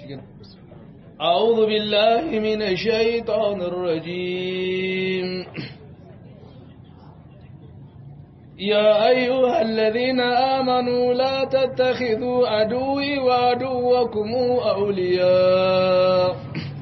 أعوذ بالله من الشيطان الرجيم يا أيها الذين آمنوا لا تتخذوا عدوي وعدوكم أولياء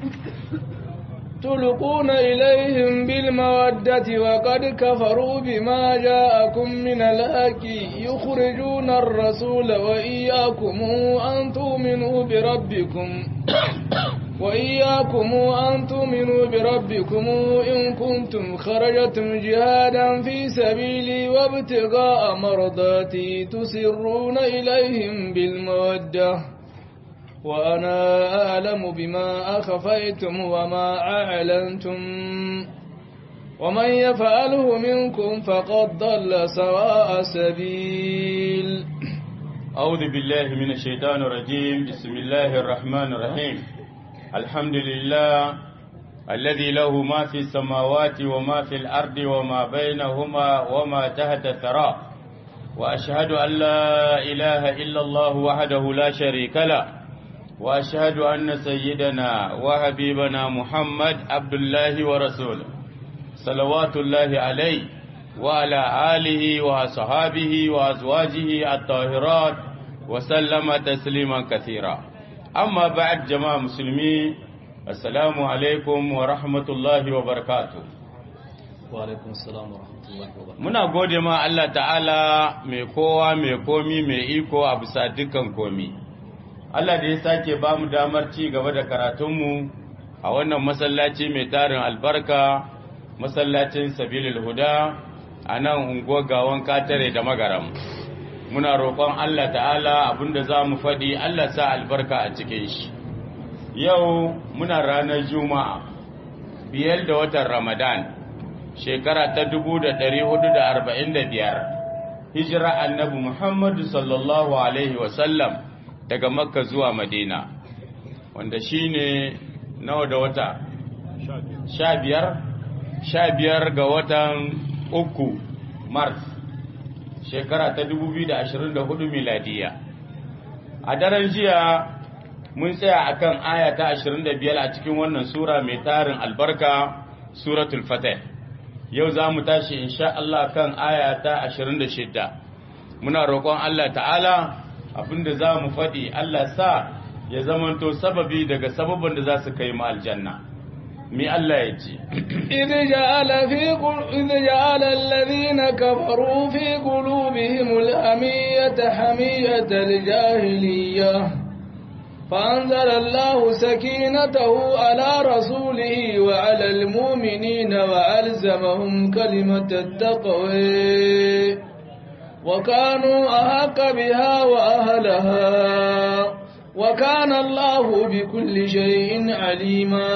تلقون إليهم بالمودة وقد كفروا بما جاءكم من الحق يخرجون الرسول وإياكم أن تؤمنوا بربكم وإياكم أن تؤمنوا بربكم إن كنتم خرجتم جهادا في سبيلي وابتغاء مرضاتي تسرون إليهم بالمودة وأنا أعلم بما أخفيتم وما أعلنتم ومن يفعله منكم فقد ضل سواء سبيل أعوذ بالله من الشيطان الرجيم بسم الله الرحمن الرحيم الحمد لله الذي له ما في السماوات وما في الأرض وما بينهما وما تحت الثرى وأشهد أن لا إله إلا الله وحده لا شريك له وأشهد أن سيدنا وحبيبنا محمد عبد الله ورسوله صلوات الله عليه وعلى آله وصحابه وأزواجه الطاهرات وسلم تسليما كثيرا أما بعد جماعة مسلمين السلام عليكم ورحمة الله وبركاته وعليكم السلام ورحمة الله وبركاته muna gode ma Allah ta'ala mai kowa mai komi mai iko a bisa dukkan komi Allah da ya sake ba mu damar ci gaba da karatunmu a wannan masallaci mai tarin albarka masallacin sabilil huda a nan unguwar gawan katare da magaram muna roƙon Allah ta'ala abinda za mu faɗi Allah sa albarka a cikin shi yau muna ranar juma'a biyar da watan ramadan shekara ta 1445 hijira annabi muhammadu sallallahu alaihi wasallam daga makka zuwa madina wanda shine nawa da wata sha biyar sha biyar ga watan uku mars shekara ta 2024 miladiya a daren jiya mun tsaya akan aya ta 25 a cikin wannan sura mai tarin albarka suratul fatih yau za mu tashi insha Allah kan aya ta 26 muna roƙon Allah ta'ala abinda za mu faɗi Allah sa ya zamanto sababi daga sababin da za su kai mu aljanna mi Allah ya ce إذ جعل في قل... إذ جعل الذين كفروا في قلوبهم الأمية حمية الجاهلية فأنزل الله سكينته على رسوله وعلى المؤمنين وألزمهم كلمة التقوى وكانوا أحق بها وأهلها وكان الله بكل شيء عليما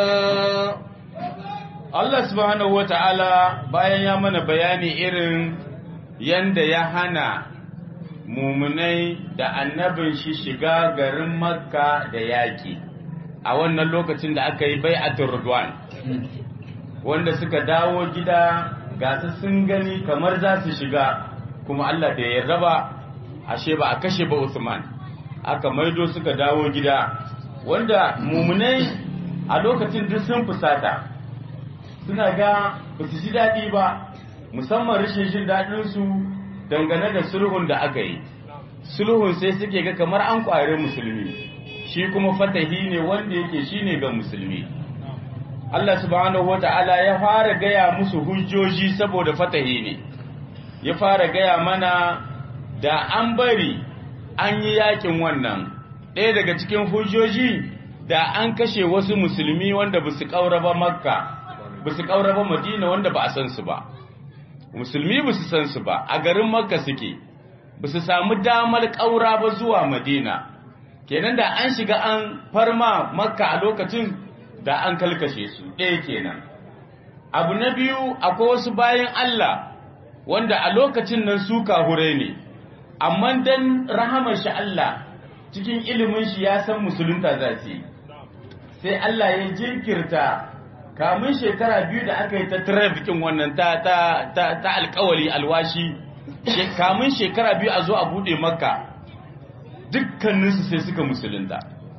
Allah subhanahu wa ta'ala bayan ya mana bayani irin yanda ya hana mumunai da annabin shi shiga garin makka da yaƙi a wannan lokacin da aka yi bai'atul Ridwan wanda suka dawo gida gasu sun gani kamar za su shiga kuma Allah da ya raba ashe ba a kashe ba Usman aka maido suka dawo gida wanda mumunai a lokacin duk sun fusata suna ga ba su ji daɗi ba musamman rashin jin daɗinsu dangane da sulhun da aka yi sulhun sai suke ga kamar an ƙware musulmi shi kuma fatahi ne wanda yake shi ne ga musulmi Allah subhanahu wata'ala ya fara gaya musu hujjoji saboda fatahi ne ya fara gaya mana da an bari an yi yakin wannan ɗaya daga cikin hujjoji da an kashe wasu musulmi wanda ba su ƙaura ba makka ba su ƙaura ba madina wanda ba a san su ba musulmi ba su san su ba a garin makka suke ba su samu damar ƙaura ba zuwa madina kenan da an shiga an farma makka a lokacin da an kalkashe su ɗaya kenan abu na biyu akwai wasu bayan allah wanda a lokacin nan su kahure ne amma dan rahamar shi allah cikin ilimin shi ya san musulunta za su yi sai allah ya jinkirta kamun shekara biyu da aka yi ta trafikin wannan ta ta ta, ta alkawali alwashi kamun shekara biyu a zo a bude makka dukkaninsu sai suka musulunta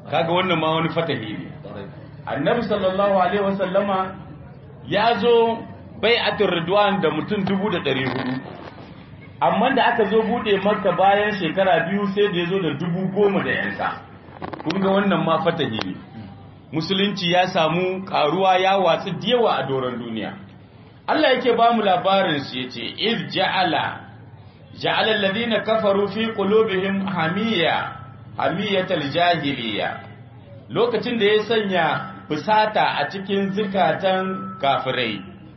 kaga wannan ma wani fatahi ne annabi sallallahu alaihi wasallama ya zo bai'atul ridwan da mutum dubu da ɗari hudu amma da aka zo buɗe maka bayan shekara biyu sai da ya zo da dubu goma da yanka kun ga wannan ma fatahi ne musulunci ya samu karuwa ya watsu diyawa a doron duniya Allah yake ba mu labarin su yace iz ja'ala ja'ala alladhina kafaru fi qulubihim hamiya hamiyatal jahiliya lokacin da ya sanya fusata a cikin zukatan kafirai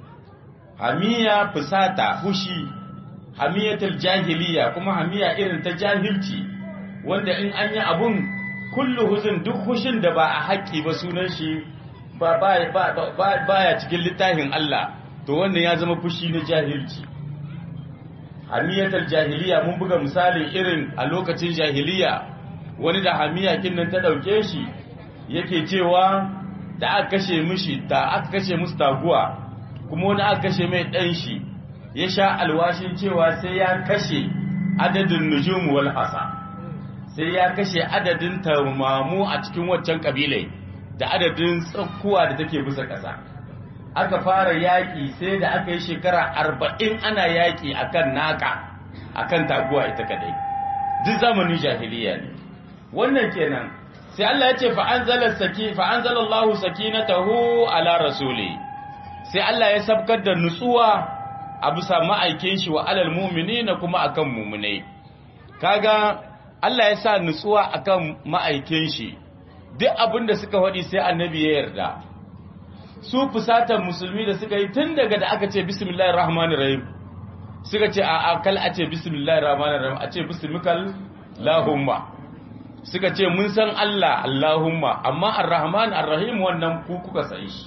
hamiya fusata hushi hamiyatal jahiliya kuma hamiya irin ta jahilci wanda in an yi abun kullu huzun duk hushin da ba a haƙƙi ba sunan shi ba baya cikin littafin Allah to wannan ya zama fushi na jahilci hamiyatar jahiliya mun buga misali irin a lokacin jahiliya wani da hamiya nan ta ɗauke shi yake cewa da aka kashe mishi ta aka kashe musu taguwa kuma wani aka kashe mai ɗan shi ya sha alwashin cewa sai ya kashe adadin nujum wal hasa sai ya kashe adadin tamamu a cikin waccan kabilai da adadin tsakkuwa da take bisa ƙasa aka fara yaƙi sai da aka yi shekara arba'in ana yaƙi akan naka akan taguwa ita kadai duk zamanin jahiliya ne wannan kenan sai Allah ya ce fa'anzala saki fa'anzalallahu sakinatahu ala rasuli sai Allah ya sabkar da nutsuwa a bisa ma'aikin shi wa alal mu'minina kuma akan mu'minai kaga Allah ya sa nutsuwa akan ma'aikin shi duk abin da suka faɗi sai annabi ya yarda su fusatan musulmi da suka yi tun daga da aka ce bismillahir rahmanir rahim suka ce a kal a ce bismillahir rahmanir rahim a ce bismikal lahumma suka ce mun san Allah Allahumma amma ar-rahman ar-rahim wannan ku kuka san shi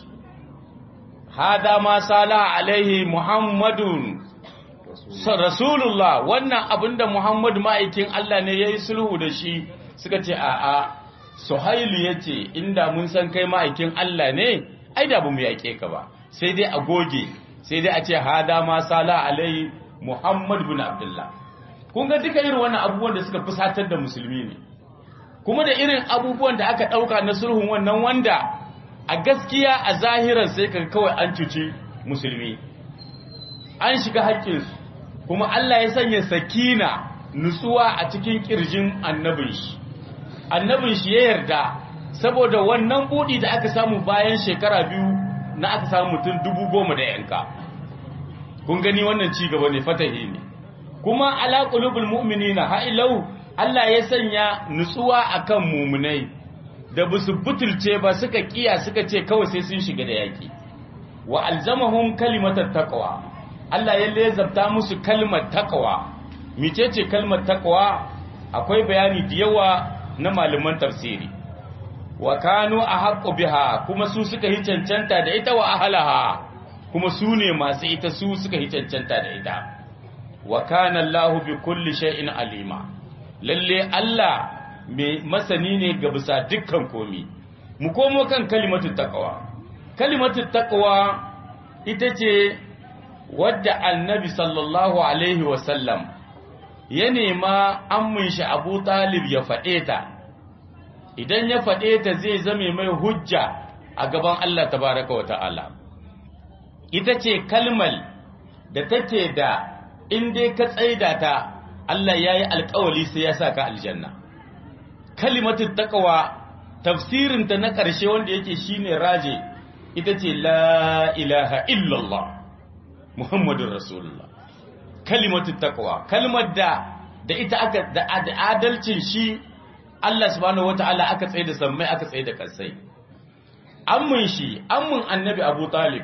hada ma sala alaihi muhammadun rasulullah wannan abinda muhammadu ma'aikin Allah ne yayi sulhu da shi suka ce a a suhailu yace inda mun san kai ma'aikin Allah ne ai da bamu yake ka ba sai dai a goge sai dai a ce hada ma sala alaihi muhammad bin abdullah kun ga duka irin wannan abubuwan da suka fusatar da musulmi ne kuma da irin abubuwan da aka ɗauka na sulhun wannan wanda a gaskiya a zahirar sai ka kawai an cuci musulmi an shiga haƙƙinsu kuma Allah ya sanya sakina nutsuwa a cikin ƙirjin annabin shi annabin shi ya yarda saboda wannan buɗi da aka samu bayan shekara biyu na aka samu mutum dubu goma da yanka kun gani wannan ci gaba ne fatahi ne kuma ala qulubul mu'minina ha'ilau Allah ya sanya nutsuwa akan mumunai da ba su butulce ba suka kiya suka ce kawai sai sun shiga da yaki wa alzamahum kalimatat taqwa Allah ya lezabta musu kalmar taqwa micece kalmar taqwa akwai bayani da yawa na malaman tafsiri wa kanu ahaqqu biha kuma su suka yi cancanta da ita wa ahlaha kuma su ne masu ita su suka yi cancanta da ita wa kana Allahu bi kulli shay'in alima lalle Allah mai masani ne ga bisa dukkan komi mu komo kan kalimatu taqwa kalimatu taqwa ita ce wadda annabi sallallahu alaihi wasallam ya nema ammin shi Abu Talib ya faɗe ta idan ya faɗe ta zai zame mai hujja a gaban Allah tabaraka wa ta'ala ita ce kalmal da take da in dai ka tsaida ta Allah ya yi alkawali sai ya sa ka aljanna. Kalimatin takawa tafsirinta na ƙarshe wanda yake shine raje ita ce la ilaha illallah Muhammadun Rasulullah. Kalimatin takawa, kalmar da da ita aka da adalcin shi Allah subhanahu wata'ala aka tsaye da sammai aka tsaye da kasai. Ammun shi, ammun annabi Abu Talib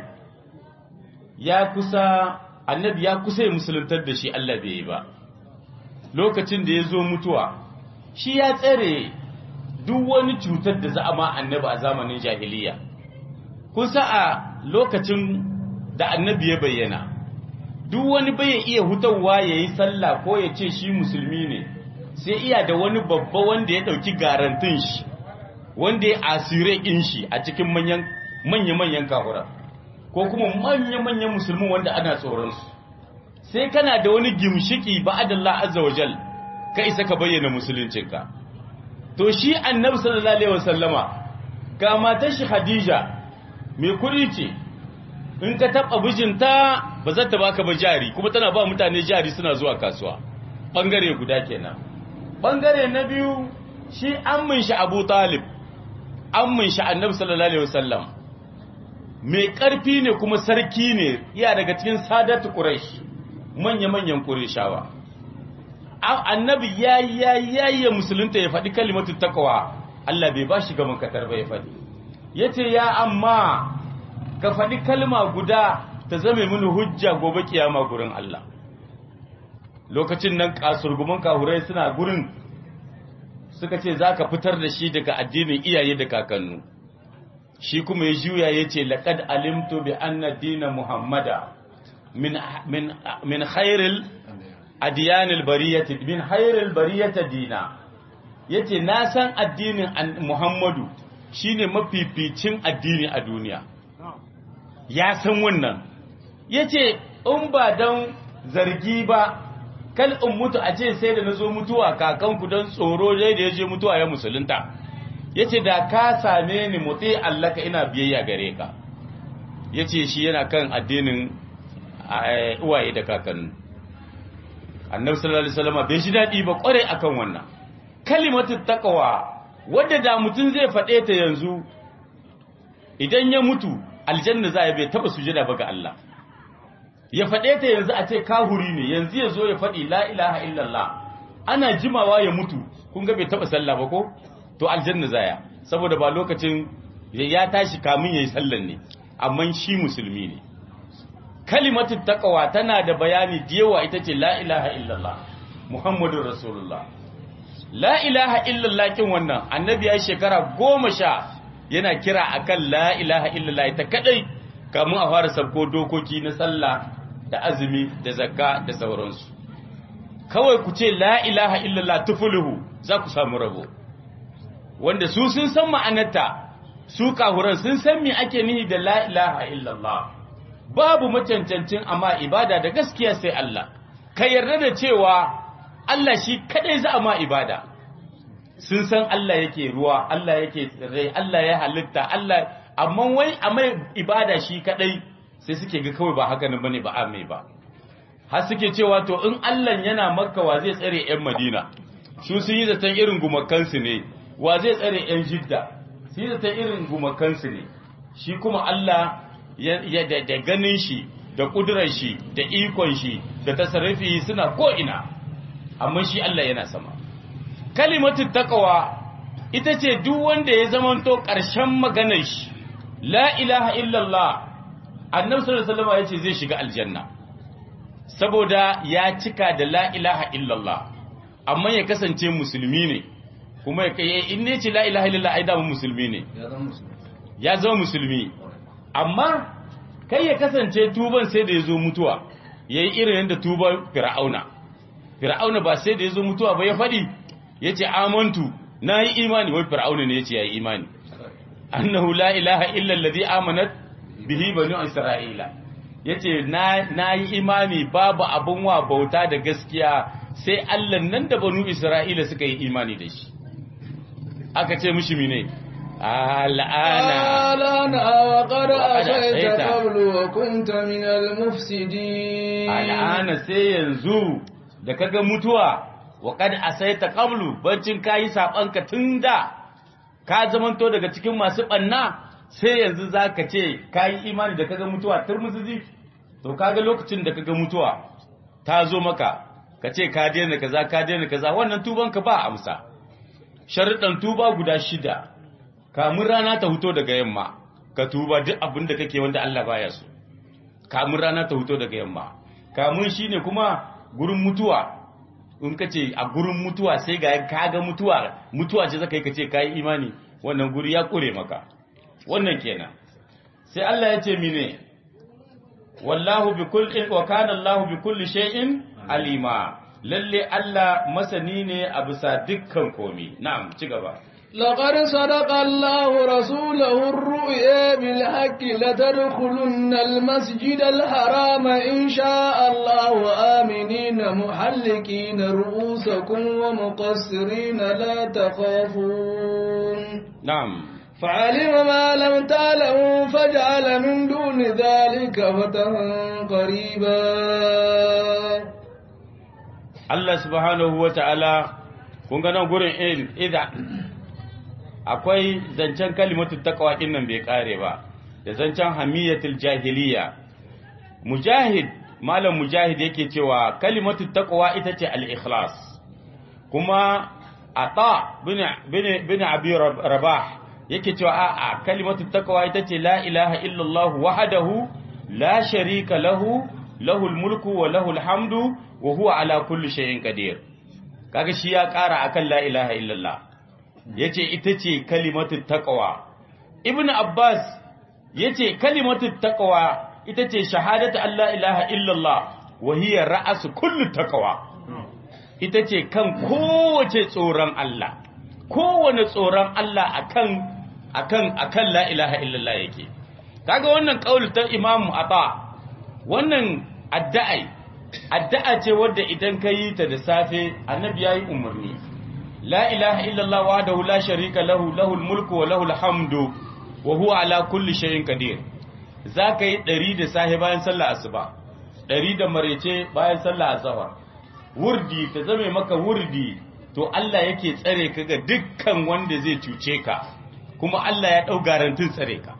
ya kusa annabi ya kusa ya musuluntar da shi Allah bai yi ba. lokacin da ya zo mutuwa shi ya tsare duk wani cutar da za a ma annabi a zamanin jahiliya kusa a lokacin da annabi ya bayyana duk wani bai iya hutawa ya yi sallah ko ya ce shi musulmi ne sai iya da wani babba wanda ya ɗauki garantin shi wanda ya asire in shi a cikin manya-manyan kahura ko kuma manya-manyan musulmi wanda ana tsoronsu sai kana da wani gimshiki ba'adallah azza wajal ka isa ka bayyana musuluncinka to shi annabi sallallahu alaihi wasallama ga matar shi Khadija mai kudi ce in ka taba bijinta ba za ta baka ba jari kuma tana ba mutane jari suna zuwa kasuwa bangare guda kenan bangare na biyu shi ammin shi Abu Talib ammin shi annabi sallallahu alaihi wasallam mai karfi ne kuma sarki ne iya daga cikin sadatu quraish manya-manyan qurayshawa annabi ya ya ya musulunta ya faɗi kalimatu taqwa Allah bai ba shi gaban katar ba ya faɗi yace ya amma ka faɗi kalma guda ta zame mini hujja gobe kiyama gurin Allah lokacin nan kasurguman kahurai suna gurin suka ce zaka fitar da shi daga addinin iyaye da kakannu shi kuma ya juya yace laqad alimtu bi anna dina muhammada min min min khairil adiyanil bariyati min khairil bariyati dina yace na san addinin Muhammadu shine mafificin addini a duniya ya san wannan yace in ba dan zargi ba kal in mutu a ce sai da nazo mutuwa kakanku dan tsoro dai da yaje mutuwa ya musulunta yace da ka same ni muti Allah ka ina biyayya gare ka yace shi yana kan addinin uwaye da kakanni annabi sallallahu alaihi wasallam bai shi dadi ba kware akan wannan kalimatu taqwa wanda da mutun zai fade ta yanzu idan ya mutu aljanna za ya bai taba sujada ba ga Allah ya fade ta yanzu a ce kahuri ne yanzu ya zo ya fadi la ilaha illallah ana jimawa ya mutu kun ga bai taba sallah ba ko to aljanna zaya saboda ba lokacin ya tashi kamun yayi sallan ne amma shi musulmi ne kalimatu taqwa tana da bayani da yawa ita ce la ilaha illallah muhammadur rasulullah la ilaha illallah kin wannan annabi ya shekara goma sha yana kira akan la ilaha illallah ita kadai kamun a fara sabko dokoki na sallah da azumi da zakka da sauransu kawai ku ce la ilaha illallah tufuluhu za ku samu rabo wanda su sun san ma'anarta su kahuran sun san me ake nihi da la ilaha illallah babu macancancin amma ibada da gaskiya sai Allah ka yarda da cewa Allah shi kadai za a ma ibada sun san Allah yake ruwa Allah yake tsirrai Allah ya halitta Allah amma wai a mai ibada shi kadai sai suke ga kawai ba haka nan bane ba a mai ba har suke cewa to in Allah yana makka wa zai tsare yan madina su sun yi zaton irin gumakansu ne wa zai tsare yan jidda su yi zaton irin gumakansu ne shi kuma Allah ya da ganin shi da kudurar shi da ikon shi da tasarrufi suna ko'ina amma shi Allah yana sama kalimatu taqwa ita ce duk wanda ya zamanto ƙarshen maganar shi la ilaha illallah annabi sallallahu alaihi wasallam yace zai shiga aljanna saboda ya cika da la ilaha illallah amma ya kasance musulmi ne kuma ya in ne ce la ilaha illallah ai da musulmi ne ya zama musulmi amma kai ya kasance tuban sai da ya zo mutuwa ya yi irin yadda tuban fir'auna fir'auna ba sai da ya zo mutuwa ba ya faɗi ya ce amantu na yi imani wai fir'auna ne ya ce ya yi imani annahu la ilaha illa alladhi amanat bihi banu isra'ila ya ce na yi imani babu abin wa bauta da gaskiya sai allah nan da banu isra'ila suka yi imani da shi aka ce mishi mine الآن الآن وقد أتيت قبل وكنت من المفسدين الآن سينزو da kaga mutuwa wa kad asaita qablu bancin kayi sabanka tunda ka zamanto daga cikin masu banna sai yanzu zaka ce kayi imani da kaga mutuwa turmuzi to kaga lokacin da kaga mutuwa ta zo maka ka ce ka daina kaza ka daina kaza wannan tubanka ba amsa sharuɗan tuba guda shida kamun rana ta huto daga yamma ka tuba duk abin da kake wanda Allah baya so kamun rana ta huto daga yamma kamun shine kuma gurin mutuwa in kace a gurin mutuwa sai ga kaga mutuwa mutuwa ce zaka yi kace kai imani wannan guri ya kure maka wannan kenan sai Allah ya ce mine wallahu bi kulli wa kana Allahu bi kulli shay'in alima lalle Allah masani ne a bisa dukkan komi na'am ci gaba لقد صدق الله رسوله الرؤيا بالحق لتدخلن المسجد الحرام إن شاء الله آمنين محلقين رؤوسكم ومقصرين لا تخافون نعم فعلم ما لم تعلموا فجعل من دون ذلك فتحا قريبا Allah subhanahu wa ta'ala, kun ga nan gurin in idha akwai zancen kalimatu taqwa din nan bai kare ba, da zancen hamiyatul jahiliya. Mujahid, malam mujahid yake cewa kalimatu taqwa ita ce al-ikhlas. Kuma ata bin bin bin abi rabah yake cewa a'a kalimatu taqwa ita ce la ilaha illallah wahdahu la sharika lahu lahul mulku wa lahul hamdu wa huwa ala kulli shay'in qadir kaga shi ya ƙara akan la ilaha illallah yace ita ce kalimatu taqwa ibn abbas yace kalimatu taqwa ita ce shahadatu an la ilaha illallah wa hiya ra'su kulli taqwa ita ce kan kowace tsoron Allah kowane tsoron Allah akan akan akan la ilaha illallah yake kaga wannan kaul ta imamu ata wannan addu'ai addu'a ce wadda idan ka yi ta da safe annabi ya yi umarni la ilaha illallah wahdahu la sharika lahu lahul mulku wa lahul hamdu wa huwa ala kulli shay'in qadir zaka yi ɗari da safe bayan sallah asuba ɗari da marece bayan sallah azhar wurdi ta zame maka wurdi to Allah yake tsare ka ga dukkan wanda zai cuce ka kuma Allah ya dau garantin tsare ka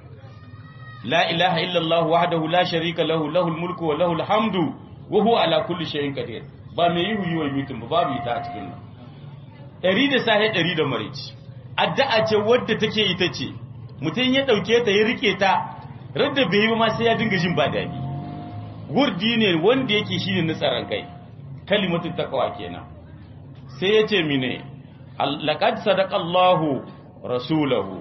la ilaha illallah wahdahu la sharika lahu lahul mulku wa lahul hamdu wa huwa ala kulli shay'in qadir ba mai yi huyi wa mutum ba babu ita a cikin nan ɗari da sahe ɗari da marici addu'a ce wadda take ita ce mutum ya ɗauke ta ya rike ta radda bai yi ba ma sai ya dinga jin ba daɗi wurdi ne wanda yake shine na tsaron kai kalimatu taqwa kenan sai ya ce mine laqad sadaqa Allahu rasulahu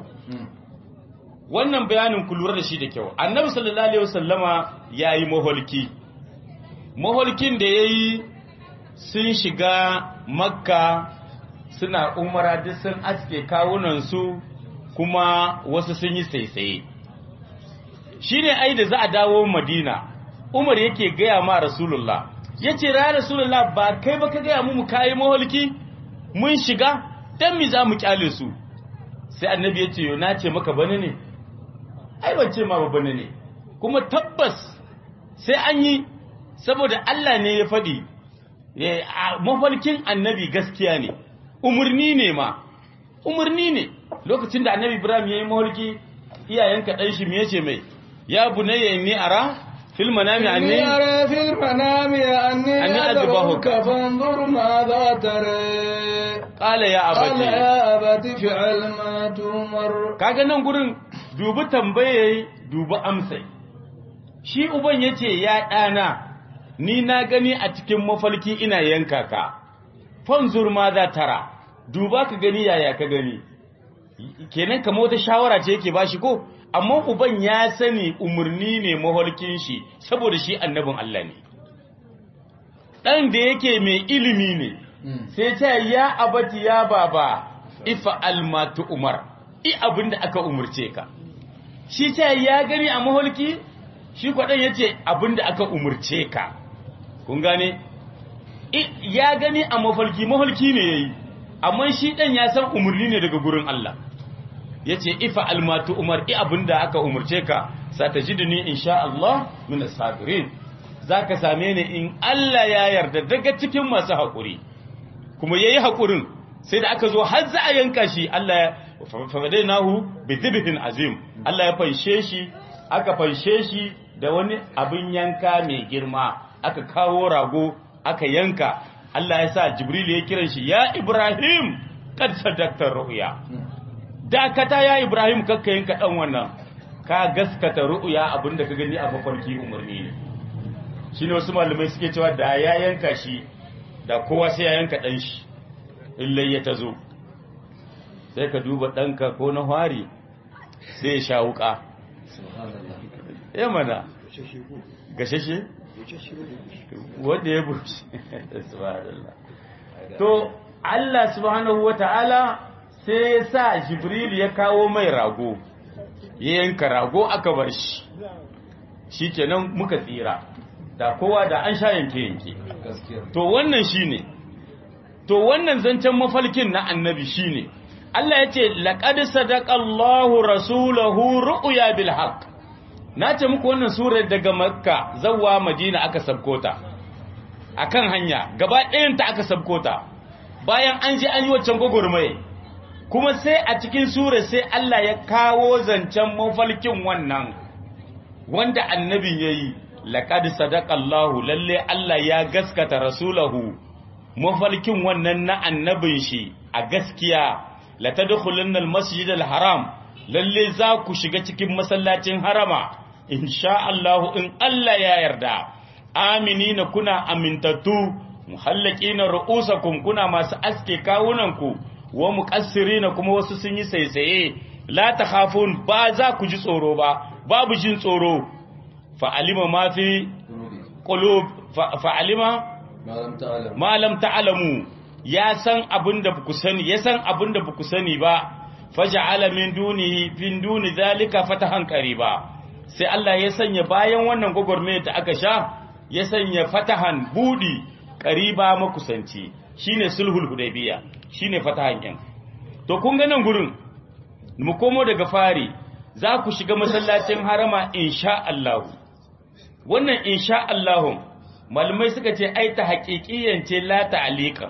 wannan bayanin ku lura da shi da kyau annabi sallallahu alaihi wasallama yayi maholki maholkin da yayi sun shiga makka suna umara duk sun aske kawunan su kuma wasu sun yi saisaye shine ai da za a dawo madina umar yake gaya ma rasulullah yace ra rasulullah ba kai ba ka gaya mu mu kai maholki mun shiga dan mi za mu kyale su sai annabi yace yo na ce maka bane ne ai ban ce ma ba bane ne kuma tabbas sai an yi saboda Allah ne ya faɗi mafarkin annabi gaskiya ne umarni ne ma umarni ne lokacin da annabi ibrahim ya yi mafarki iyayenka ɗan shi me yace mai ya bunayya inni ara fil manami anni أرى في المنام أني أني أذبحك أذبحك. فانظر ماذا ترى qala ya قال abati يا أبت افعل ما تؤمر kaga nan gurin dubi tambaye dubi amsai shi uban yace ya ɗana ni na gani a cikin mafalki ina yanka ka fanzur ma za tara duba ka gani yaya ka gani kenan kamar wata shawara ce yake bashi ko amma uban ya sani umarni ne mafarkin shi saboda shi annabin Allah ne ɗan da yake mai ilimi ne sai ce ya abati ya baba ifa almatu umar i abin da aka umurce ka shi ce ya gani a maholki shi kwaɗan ya ce abin da aka umurce ka kun gane I- ya gani a mafarki maholki ne ya yi amma shi ɗan ya san umarni ne daga gurin Allah ya ce ifa almatu umar i abin da aka umurce ka satajiduni insha Allah min as-sabirin zaka same ni in Allah ya yarda daga cikin masu haƙuri kuma yayi haƙurin sai da aka zo har za a yanka shi Allah ya fadainahu bi dhibhin azim Allah ya fanshe shi aka fanshe shi da wani abin yanka mai girma aka kawo rago aka yanka Allah ya sa Jibril ya kiran shi ya Ibrahim kad sadaqta ru'ya dakata ya Ibrahim kakka yanka dan wannan ka gaskata ru'ya abinda ka gani a mafarki umarni ne shine wasu malamai suke cewa da ya yanka shi da kowa sai ya yanka dan shi illai ya tazo sai ka duba ɗanka ko na hwari sai ya sha wuka ya mana gashashe wanda ya bushe subhanallah to Allah subhanahu wata'ala sai ya sa jibril ya kawo mai rago ya yanka rago aka bar shi shikenan muka tsira da kowa da an sha yanke yanke to wannan shine to wannan zancen mafalkin na annabi shine Allah ya ce laqad sadaqallahu rasulahu ru'ya bil haqq na ce muku wannan surar daga makka zawwa madina aka sabkota akan hanya gaba ɗayan ta aka sabkota bayan an ji an yi waccan gwagwarmaye kuma sai a cikin sura sai Allah ya kawo zancen mafalkin wannan wanda annabin ya yi laƙadi sadaƙallahu lalle Allah ya gaskata rasulahu mafalkin wannan na annabin shi a gaskiya la tadkhulunna al-masjid al-haram lalle za ku shiga cikin masallacin harama insha Allah in Allah ya yarda aminina kuna amintattu muhallaqina ru'usakum kuna masu aske kawunanku wa muqassirina kuma wasu sun yi saisaye la takhafun ba za ku ji tsoro ba babu jin tsoro fa alima ma fi qulub fa alima ma lam ta'lamu ya san abinda ku sani ya san abinda ku sani ba faja'ala min dunihi fin duni zalika fatahan qariba sai Allah ya sanya bayan wannan gogorme da aka sha ya sanya fatahan budi qariba makusanci shine sulhul hudaybiya shine fatahan yan to kun ga nan gurin mu komo daga fari za ku shiga masallacin harama insha Allah wannan insha Allah malamai suka ce ai ta haƙiƙiyance la ta'alika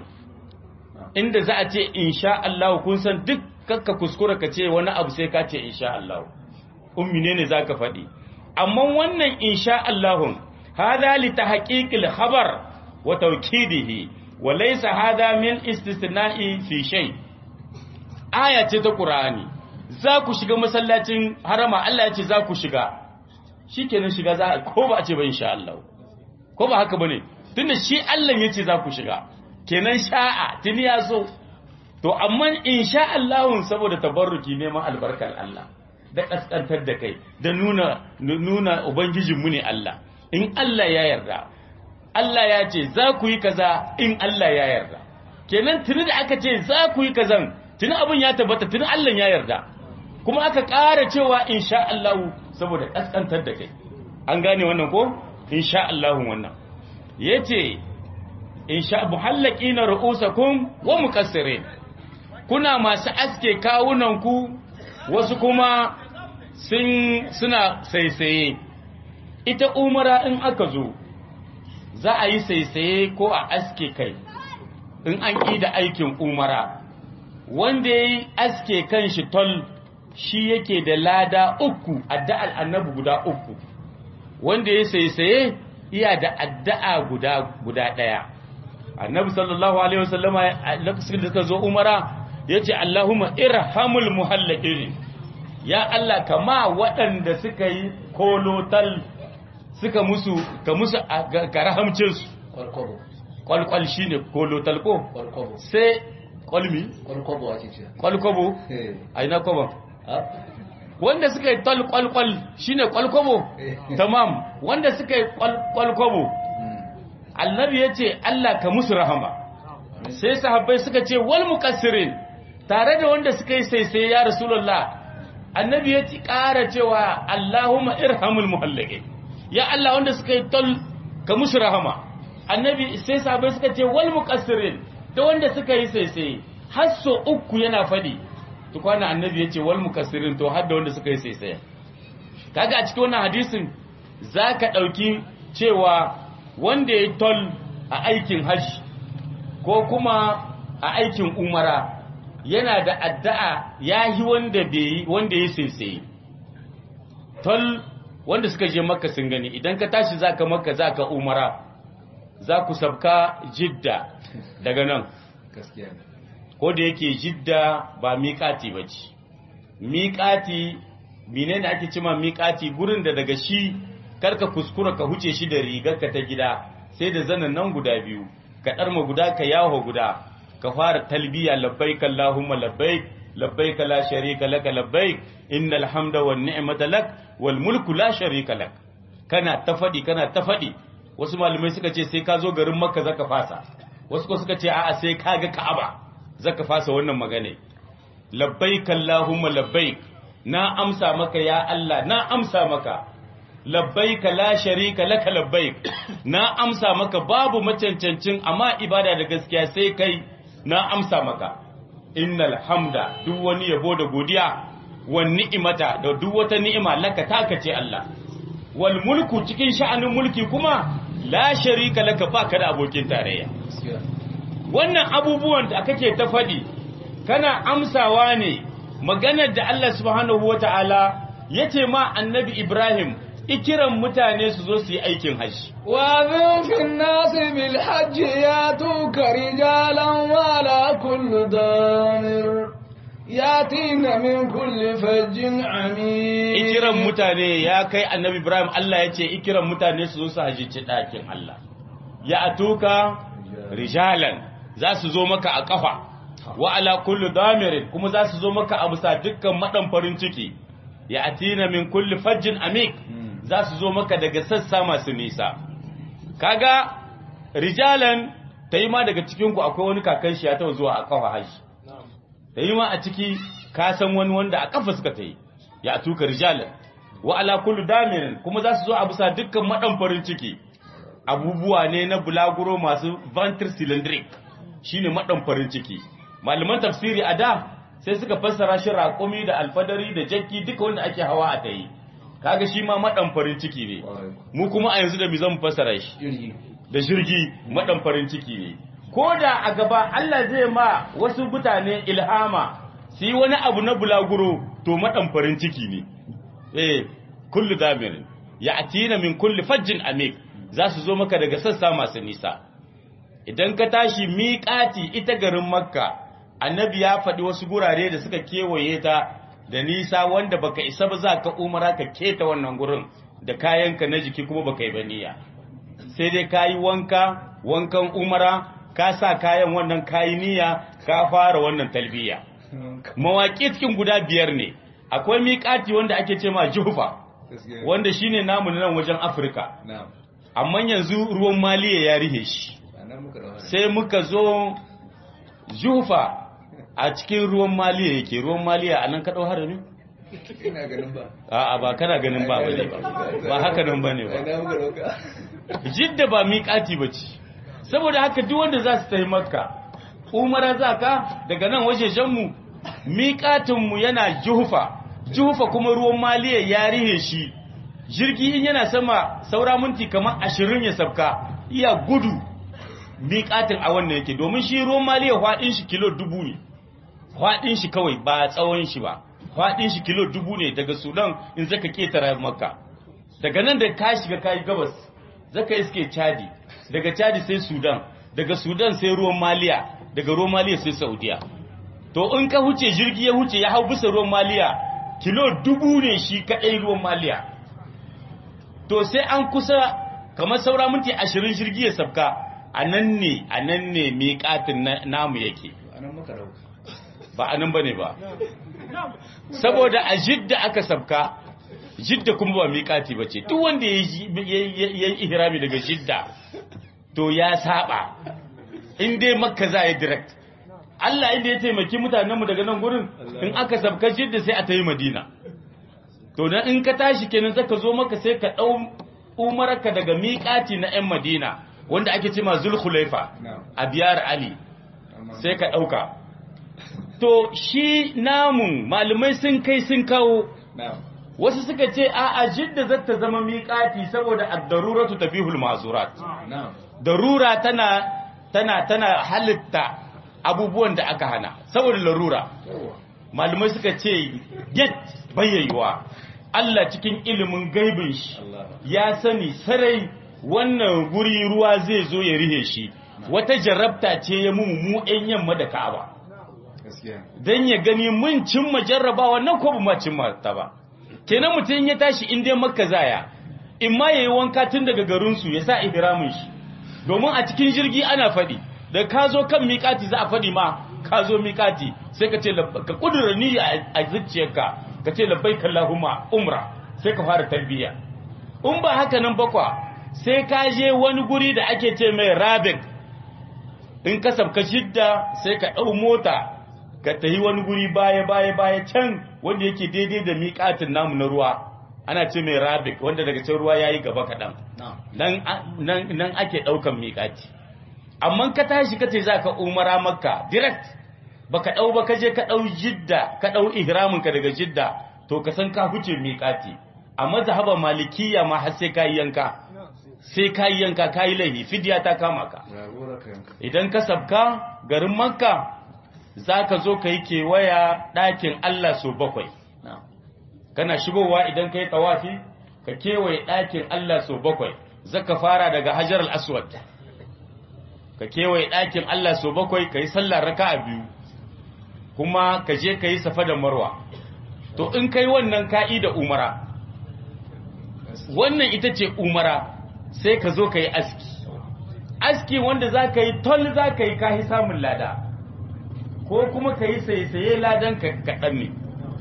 inda za a ce insha Allah kun san duk kakka kuskura ka ce wani abu sai ka ce insha Allah ummi ne ne zaka faɗi amma wannan insha Allah hada li tahqiqil khabar wa tawkidihi wa laysa hada min istisna'i fi shay aya ce ta Qur'ani za ku shiga masallacin harama Allah ya ce za ku shiga shikenan shiga za ko ba a ce ba insha Allah ko ba haka bane tunda shi Allah ya ce za ku shiga kenan sha'a tuni ya so to amma insha Allah saboda tabarruki neman albarkar Allah da kaskantar da kai da nuna nuna ubangijinmu ne Allah in Allah ya yarda Allah ya ce za ku yi kaza in Allah ya yarda kenan tuni da aka ce za ku yi kazan tuni abin ya tabbata tuni Allah ya yarda kuma aka ƙara cewa insha Allah saboda kaskantar da kai an gane wannan ko insha Allah wannan yace insha muhallaqina ru'usakum wa muqassirin kuna masu aske kawunanku wasu kuma sun suna saisaye ita umara in aka zo za a yi saisaye ko a aske kai in an ƙi da aikin umara wanda ya yi aske kan shi tol shi yake da lada uku adda'al annabi guda uku wanda ya saisaye iya da addu'a guda guda ɗaya annabi sallallahu alaihi wasallama a lokacin da suka zo umara ya ce Allahumma irhamul muhallaqirin ya Allah kama waɗanda suka yi kolotal suka musu ka musu ga rahamcin su kwalkwabo kwalkwal shine kolotal ko kwalkwabo sai kwalmi kwalkwabo ake ce kwalkwabo Eh. aina kwaba ha wanda suka yi tal kwalkwal shine kwalkwabo tamam wanda suka yi kwal- kwalkwabo annabi ya ce Allah ka musu rahama sai sahabbai suka ce wal muqassirin tare da wanda suka yi sai sai ya rasulullah annabi ya ci ƙara cewa Allahumma irhamul muhallaqin ya Allah wanda suka yi tol ka musu rahama annabi sai sahabbai suka ce wal muqassirin da wanda suka yi sai sai har so uku yana fadi tukwana annabi ya ce wal muqassirin to har da wanda suka yi sai sai kaga a cikin wannan hadisin zaka dauki cewa wanda ya tol a aikin hajji ko kuma a aikin umara yana da addu'a ya yi wanda bai yi wanda ya saisaye tol wanda suka je makka sun gani idan ka tashi zaka makka zaka umara za ku sabka jidda daga nan gaskiya ne ko da yake jidda ba miƙati ba ce miƙati menene ake cima miƙati gurin da daga shi karka kuskura ka huce shi da rigarka ta gida sai da zanen nan guda biyu ka ɗarma guda ka yawo guda ka fara talbiya labbaik allahumma labbaik labbaik la sharika laka labbaik innal hamda wan ni'mata lak wal mulku la sharika lak kana ta faɗi kana ta faɗi wasu malamai suka ce sai ka zo garin makka zaka fasa wasu ko suka ce a'a sai ka ga ka'aba zaka fasa wannan magana labbaik Allahumma labbaik na amsa maka ya Allah na amsa maka labbaik la sharika laka labbaik na amsa maka babu macancancin amma ibada da gaskiya sai kai na amsa maka innal hamda duk wani yabo da godiya wan ni'imata da duk wata ni'ima laka taka ce Allah wal mulku cikin sha'anin mulki kuma la sharika laka baka da abokin tarayya wannan abubuwan da kake ta faɗi kana amsawa ne maganar da Allah subhanahu wata'ala yace ma annabi Ibrahim ikiran mutane su zo su yi aikin hajji وأذن في الناس بالحج ياتوك رجالا وعلى كل ضامر ياتين من كل فج عميق ikiran mutane ya kai annabi Ibrahim Allah ya ce ikiran mutane su zo su hajjici ɗakin Allah ya atuka rijalan za su zo maka a ƙafa wa ala kullu damirin kuma za su zo maka a bisa dukkan maɗan farin ciki ya atina min kulli fajjin amik za su zo maka daga sassa masu nisa kaga rijalan ta yi ma daga cikinku akwai wani kakan shi ya taɓa zuwa a ƙafa haji ta yi ma a ciki ka san wani wanda a ƙafa suka ta yi ya tuka rijalan wa ala kullu damirin kuma za su zo a bisa dukkan maɗan farin ciki abubuwa ne na bulaguro masu ventre cylindric shine maɗan farin ciki malaman tafsiri a da sai suka fassara shi raƙumi da alfadari da jakki duka wanda ake hawa a tayi kaga shi ma maɗan farin ciki ne mu kuma a yanzu da mi zan fassara shi da jirgi maɗan farin ciki ne ko da a gaba Allah zai ma wasu mutane ilhama su yi wani abu na bulaguro to maɗan farin ciki ne eh kullu damirin ya atina min kulli fajjin amik za su zo maka daga sassa masu nisa idan ka tashi miƙati ita garin makka annabi ya faɗi wasu gurare da suka kewaye ta da nisa wanda baka isa ba za ka umara ka keta wannan gurin da kayanka na jiki kuma baka yi ba niyya sai dai ka yi wanka wankan umara ka sa kayan wannan kayi niyya ka fara wannan talbiya mawaƙi cikin guda biyar ne akwai miƙati wanda ake ce ma jufa wanda shine namu na nan wajen afirka amma yanzu ruwan maliya ya rihe shi sai muka zo jufa a cikin ruwan maliya yake ruwan maliya a nan kaɗau harami? ina ganin ba a'a ba kana ganin ba bane ba ba haka nan bane ba ina muka dauka jidda ba miƙati ba ce saboda haka duk wanda za su tafi makka umara za ka daga nan wajejenmu miƙatinmu yana juhufa juhufa kuma ruwan maliya ya rihe shi jirgi in yana sama saura minti kamar ashirin ya sabka iya gudu miƙatin a wannan yake domin shi ruwan maliya faɗin shi kilo dubu ne faɗin shi kawai ba tsawon shi ba faɗin shi kilo dubu ne daga sudan in zaka ketara makka daga nan da ka shiga kayi gabas zaka iske chadi daga chadi sai sudan daga sudan sai ruwan maliya daga ruwan maliya sai saudiya to in ka huce jirgi ya huce ya hau bisa ruwan maliya kilo dubu ne shi kaɗai ruwan maliya to sai an kusa kamar saura minti ashirin jirgi ya sabka a nan ne a nan ne miƙatin namu yake anan muka dauka ba a nan ba ne ba saboda a jidda aka sabka jidda kuma ba miƙati ba ce duk wanda ya yi ihrami daga jidda to ya saba in dai makka za ya direct Allah inda ya taimaki mutanenmu daga nan gurin in aka sabka jidda sai a ta yi madina to dan in ka tashi kenan zaka zo maka sai ka ɗau umarka daga miƙati na 'yan madina wanda ake ce ma zulhulaifa a biyar ali sai ka ɗauka to shi namun malamai sun kai sun kawo wasu suka ce a a jidda zata zama miƙati saboda ad-daruratu tabihul mazurat darura tana tana tana halitta abubuwan da aka hana saboda larura malamai suka ce get bayyaiwa Allah cikin ilimin gaibin shi ya sani sarai wannan guri ruwa zai zo ya rihe shi wata jarabta ce ya mu mu ɗan yamma da Ka'aba dan ya gani mun cimma jarrabawa nan ko ba cimma ta ba kenan mutum ya tashi in dai makka zaya in ma yayi wanka tun daga garin su ya sa ihramin shi domin a cikin jirgi ana faɗi da ka zo kan miƙati za a faɗi ma ka zo miƙati sai ka ce ka kudura niyya a zuciyarka ka ce labbaik Allahumma umra sai ka fara talbiya in ba haka nan bakwa sai ka je wani guri da ake ce mai rabik in ka sabka shidda sai ka ɗau mota ka tahi wani guri baya baya baya can wanda yake daidai da miƙatin namu na ruwa ana ce mai rabik wanda daga can ruwa yayi gaba kaɗan nan nan nan ake ɗaukan miƙati amma ka tashi ka ce za ka umara makka direct baka ɗau ba ka je ka ɗau jidda ka ɗau ihramin ka daga jidda to ka san ka huce miƙati a mazhaban malikiya ma har sai ka yi yanka sai ka yi yanka ka yi laifi fidiya ta kama ka idan ka sabka garin makka za ka zo ka yi kewaya ɗakin Allah so bakwai kana shigowa idan ka yi tawafi ka kewaye ɗakin Allah so bakwai zaka fara daga hajar al-aswad ka kewaye ɗakin Allah so bakwai ka yi sallah raka'a biyu kuma ka je ka yi safa da marwa to in kai wannan ka'i da umara wannan ita ce umara sai ka zo ka yi aski aski wanda za ka yi tol za ka yi kahi samun lada ko kuma ka yi saisaye ladan kaɗan ne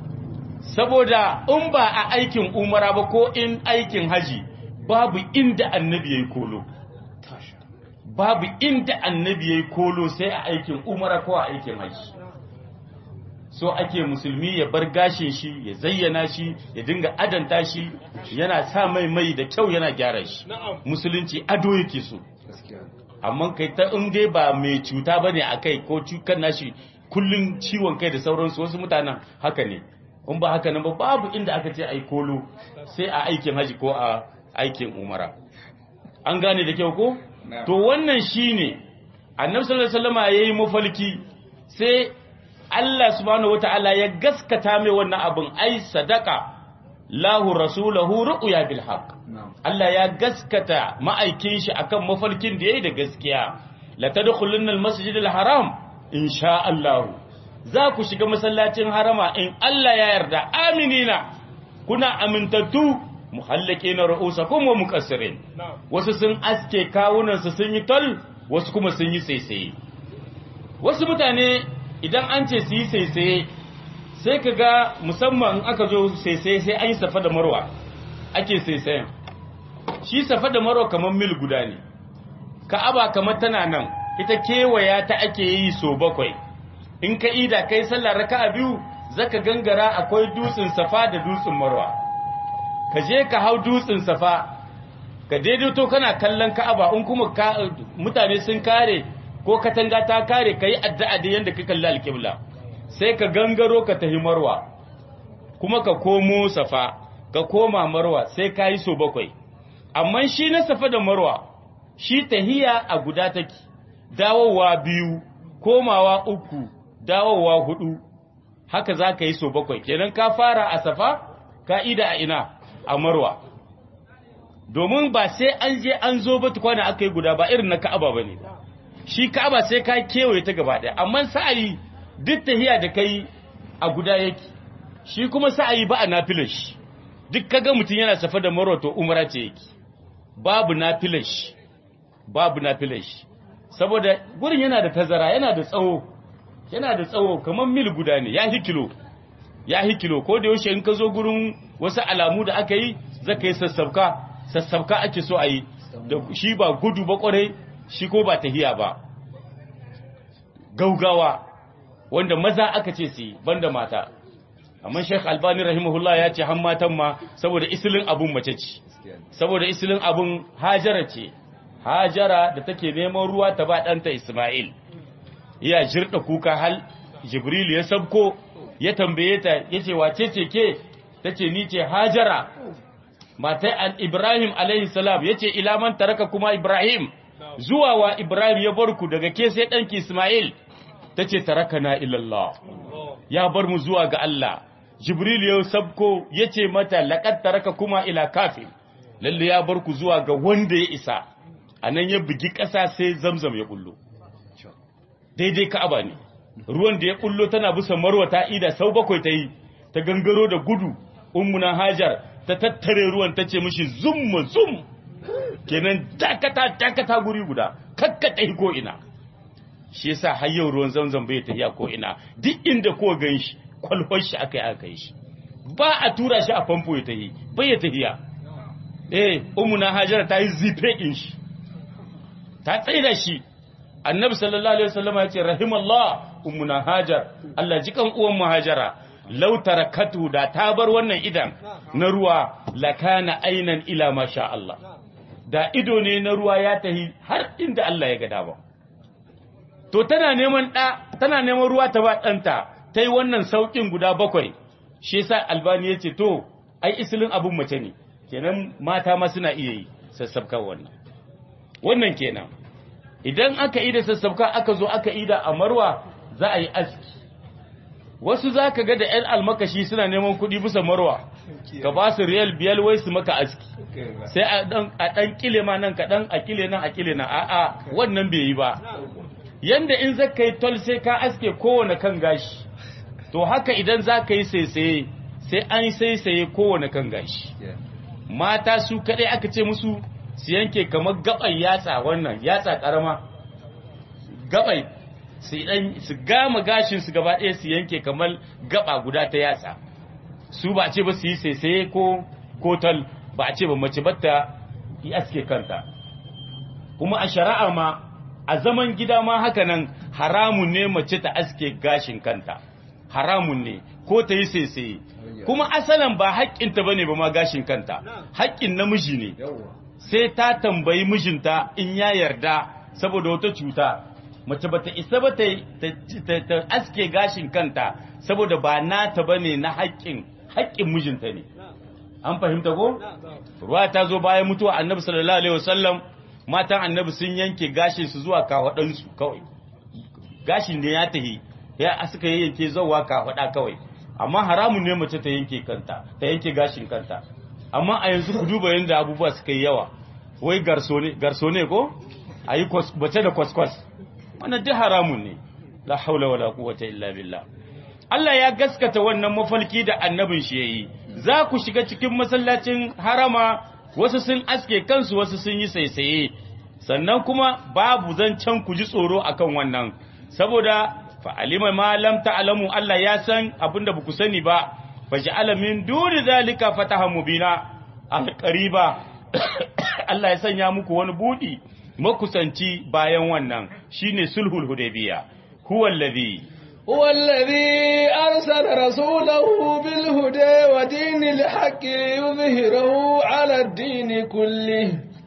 saboda in ba a aikin umara ba ko in aikin haji babu inda annabi ya yi kolo babu inda annabi ya yi kolo sai a aikin umara ko a aikin haji so ake musulmi ya bar gashin shi ya zayyana shi ya dinga adanta shi yana sa mai mai da kyau yana gyara shi musulunci ado yake so amma kai ta in dai ba mai cuta bane a kai ko cukan nashi kullun ciwon kai da sauransu wasu mutanen haka ne in ba haka nan ba babu inda aka ce ai kolo sai a aikin haji ko a aikin umara an gane da kyau ko to wannan shine annabi sallallahu alaihi wasallam yayi mafalki sai Allah subhanahu wata'ala ya gaskata mai wannan abin ai sadaka lahu rasulahu ru'ya bil haqq Allah ya gaskata ma'aikin shi akan mafarkin da yayi da gaskiya la tadkhulunna al masjid al haram insha Allah za ku shiga masallacin harama in Allah ya yarda aminina kuna amintattu muhallaqina ru'usakum wa muqassirin wasu sun aske kawunan su sun yi tol wasu kuma sun yi saisaye wasu mutane idan an ce su yi saisaye sai ka ga musamman aka zo saisaye sai an yi safa da marwa ake saisayen shi safa da marwa kamar mil guda ne ka'aba kamar tana nan ita kewaya ta ake yi so bakwai in ka ida kai sallar raka'a biyu zaka gangara akwai dutsen safa da dutsen marwa ka je ka hau dutsen safa ka daidaito kana kallon ka'aba in kuma mutane sun kare ko katanga ta kare ka yi addu'a da yadda ka kalli alƙibla sai ka gangaro ka tahi marwa kuma ka komo safa ka koma marwa sai ka yi so bakwai amma shi na safa da marwa shi tahiya a guda take dawowa biyu komawa uku dawowa hudu haka za ka yi so bakwai kenan ka fara a safa ka ida a ina a marwa domin ba sai an je an zo ba tukwana aka yi guda ba irin na ka'aba ba ne shi ka'aba sai ka kewaye ta gaba ɗaya amma sa'ayi duk tahiya da kai a guda yake shi kuma sa'ayi ba a nafilar shi duk kaga mutum yana safa da marwa to umara ce yake babu nafilar shi babu nafilar shi saboda gurin yana da tazara yana da tsawo yana da tsawo kamar mil guda ne ya kilo ya kilo ko da yaushe in ka zo gurin wasu alamu da aka yi zaka yi sassabka sassabka ake so a yi da shi ba gudu ba kwarai shi ko ba tahiya ba gaugawa wanda maza aka ce su banda mata amma Sheikh Albani rahimahullah ya ce han matan ma saboda isilin abun mace ce saboda isilin abun Hajara ce Hajara da take neman ruwa ta ba ɗanta Ismail ya jirda kuka hal Jibril ya sabko ya tambaye ta yace wace ce ke tace ni ce Hajara matai Ibrahim alaihi salam yace ila man taraka kuma Ibrahim zuwa wa Ibrahim ya bar ku daga ke sai ɗanki Ismail ta ce tarakana ilallah ya bar mu zuwa ga Allah Jibril ya sabko ya ce mata laƙad taraka kuma ila kafin lalle ya bar ku zuwa ga wanda ya isa a nan ya bugi ƙasa sai zamzam ya bullo daidai ka'aba ne ruwan da ya bullo tana bisa marwa ta ida sau bakwai ta yi ta gangaro da gudu ummuna hajar ta tattare ruwan ta ce mishi zum zum kenan dakata dakata guri guda kakkata ko ina shi yasa har yau ruwan zamzam bai tafiya ko ina duk inda ko gan shi kwalhon shi aka yi aka yi shi ba a tura shi a famfo ya tafi bai ya tafiya eh umuna hajara ta yi zife din shi ta tsaida shi annabi sallallahu alaihi wasallam ya ce rahimallah ummuna hajar Allah jikan uwan mu hajara law tarakatu da ta bar wannan idan na ruwa lakana ainan ila masha Allah da ido ne na ruwa ya tahi har inda Allah ya ga dama to tana neman ɗa tana neman ruwa ta ba ɗanta ta yi wannan sauƙin guda bakwai shi yasa albani ya ce to ai isilin abin mace ne kenan mata ma suna iya yi sassabkar wannan wannan kenan idan aka yi da sassabka aka zo aka yi da a marwa za a yi aski wasu za ka ga da yan almakashi suna neman kuɗi bisa marwa ka ba su riyal biyar wai su maka aski sai a ɗan kile ma nan kaɗan a kile nan a kile nan a'a wannan bai yi ba yanda in za ka yi tol sai ka aske kowane kan gashi to haka idan za ka yi saisaye sai an yi saisaye kowane kan gashi mata su kaɗai aka ce musu su yanke kamar gaban yatsa wannan yatsa ƙarama gabai su dan su gama gashin su gaba ɗaya su yanke kamar gaba guda ta yatsa su ba ce ba su yi saisaye ko kotal ba a ce ba mace batta yi aske kanta kuma a shari'a ma a zaman gida ma haka nan haramun ne mace ta aske gashin kanta haramun ne ko ta yi saisaye kuma asalin ba haƙƙinta bane ba ma gashin kanta haƙƙin namiji ne sai ta tambayi mijinta in ya yarda saboda wata cuta mace bata isa ba ta, ta, aske gashin kanta saboda ba nata bane na haƙƙin haƙƙin mijinta ne an fahimta ko ruwa ta zo bayan mutuwa annabi sallallahu alaihi wasallam matan annabi sun yanke gashin su zuwa kafaɗansu kawai gashin da ya tahi ya suka yanke zuwa kafaɗa kawai amma haramun ne mace ta yanke kanta ta yanke gashin kanta amma a yanzu ku duba yadda abubuwa suka yi yawa wai garso ne ko a yi bace da kwaskwas wannan duk haramun ne la haula wala quwwata illa billah Allah ya gaskata wannan mafalki da annabin shi yayi za ku shiga cikin masallacin harama wasu sun aske kansu wasu sun yi saisaye sannan kuma babu zancen ku ji tsoro akan wannan saboda fa'alima ma lam ta'lamu Allah ya san abinda ba ku sani ba faj'ala min duni zalika fatahan mubina alqariba Allah ya sanya muku wani budi makusanci bayan wannan shine sulhul hudaybiya huwa alladhi هو الذي أرسل رسوله بالهدى ودين الحق ليظهره على الدين كله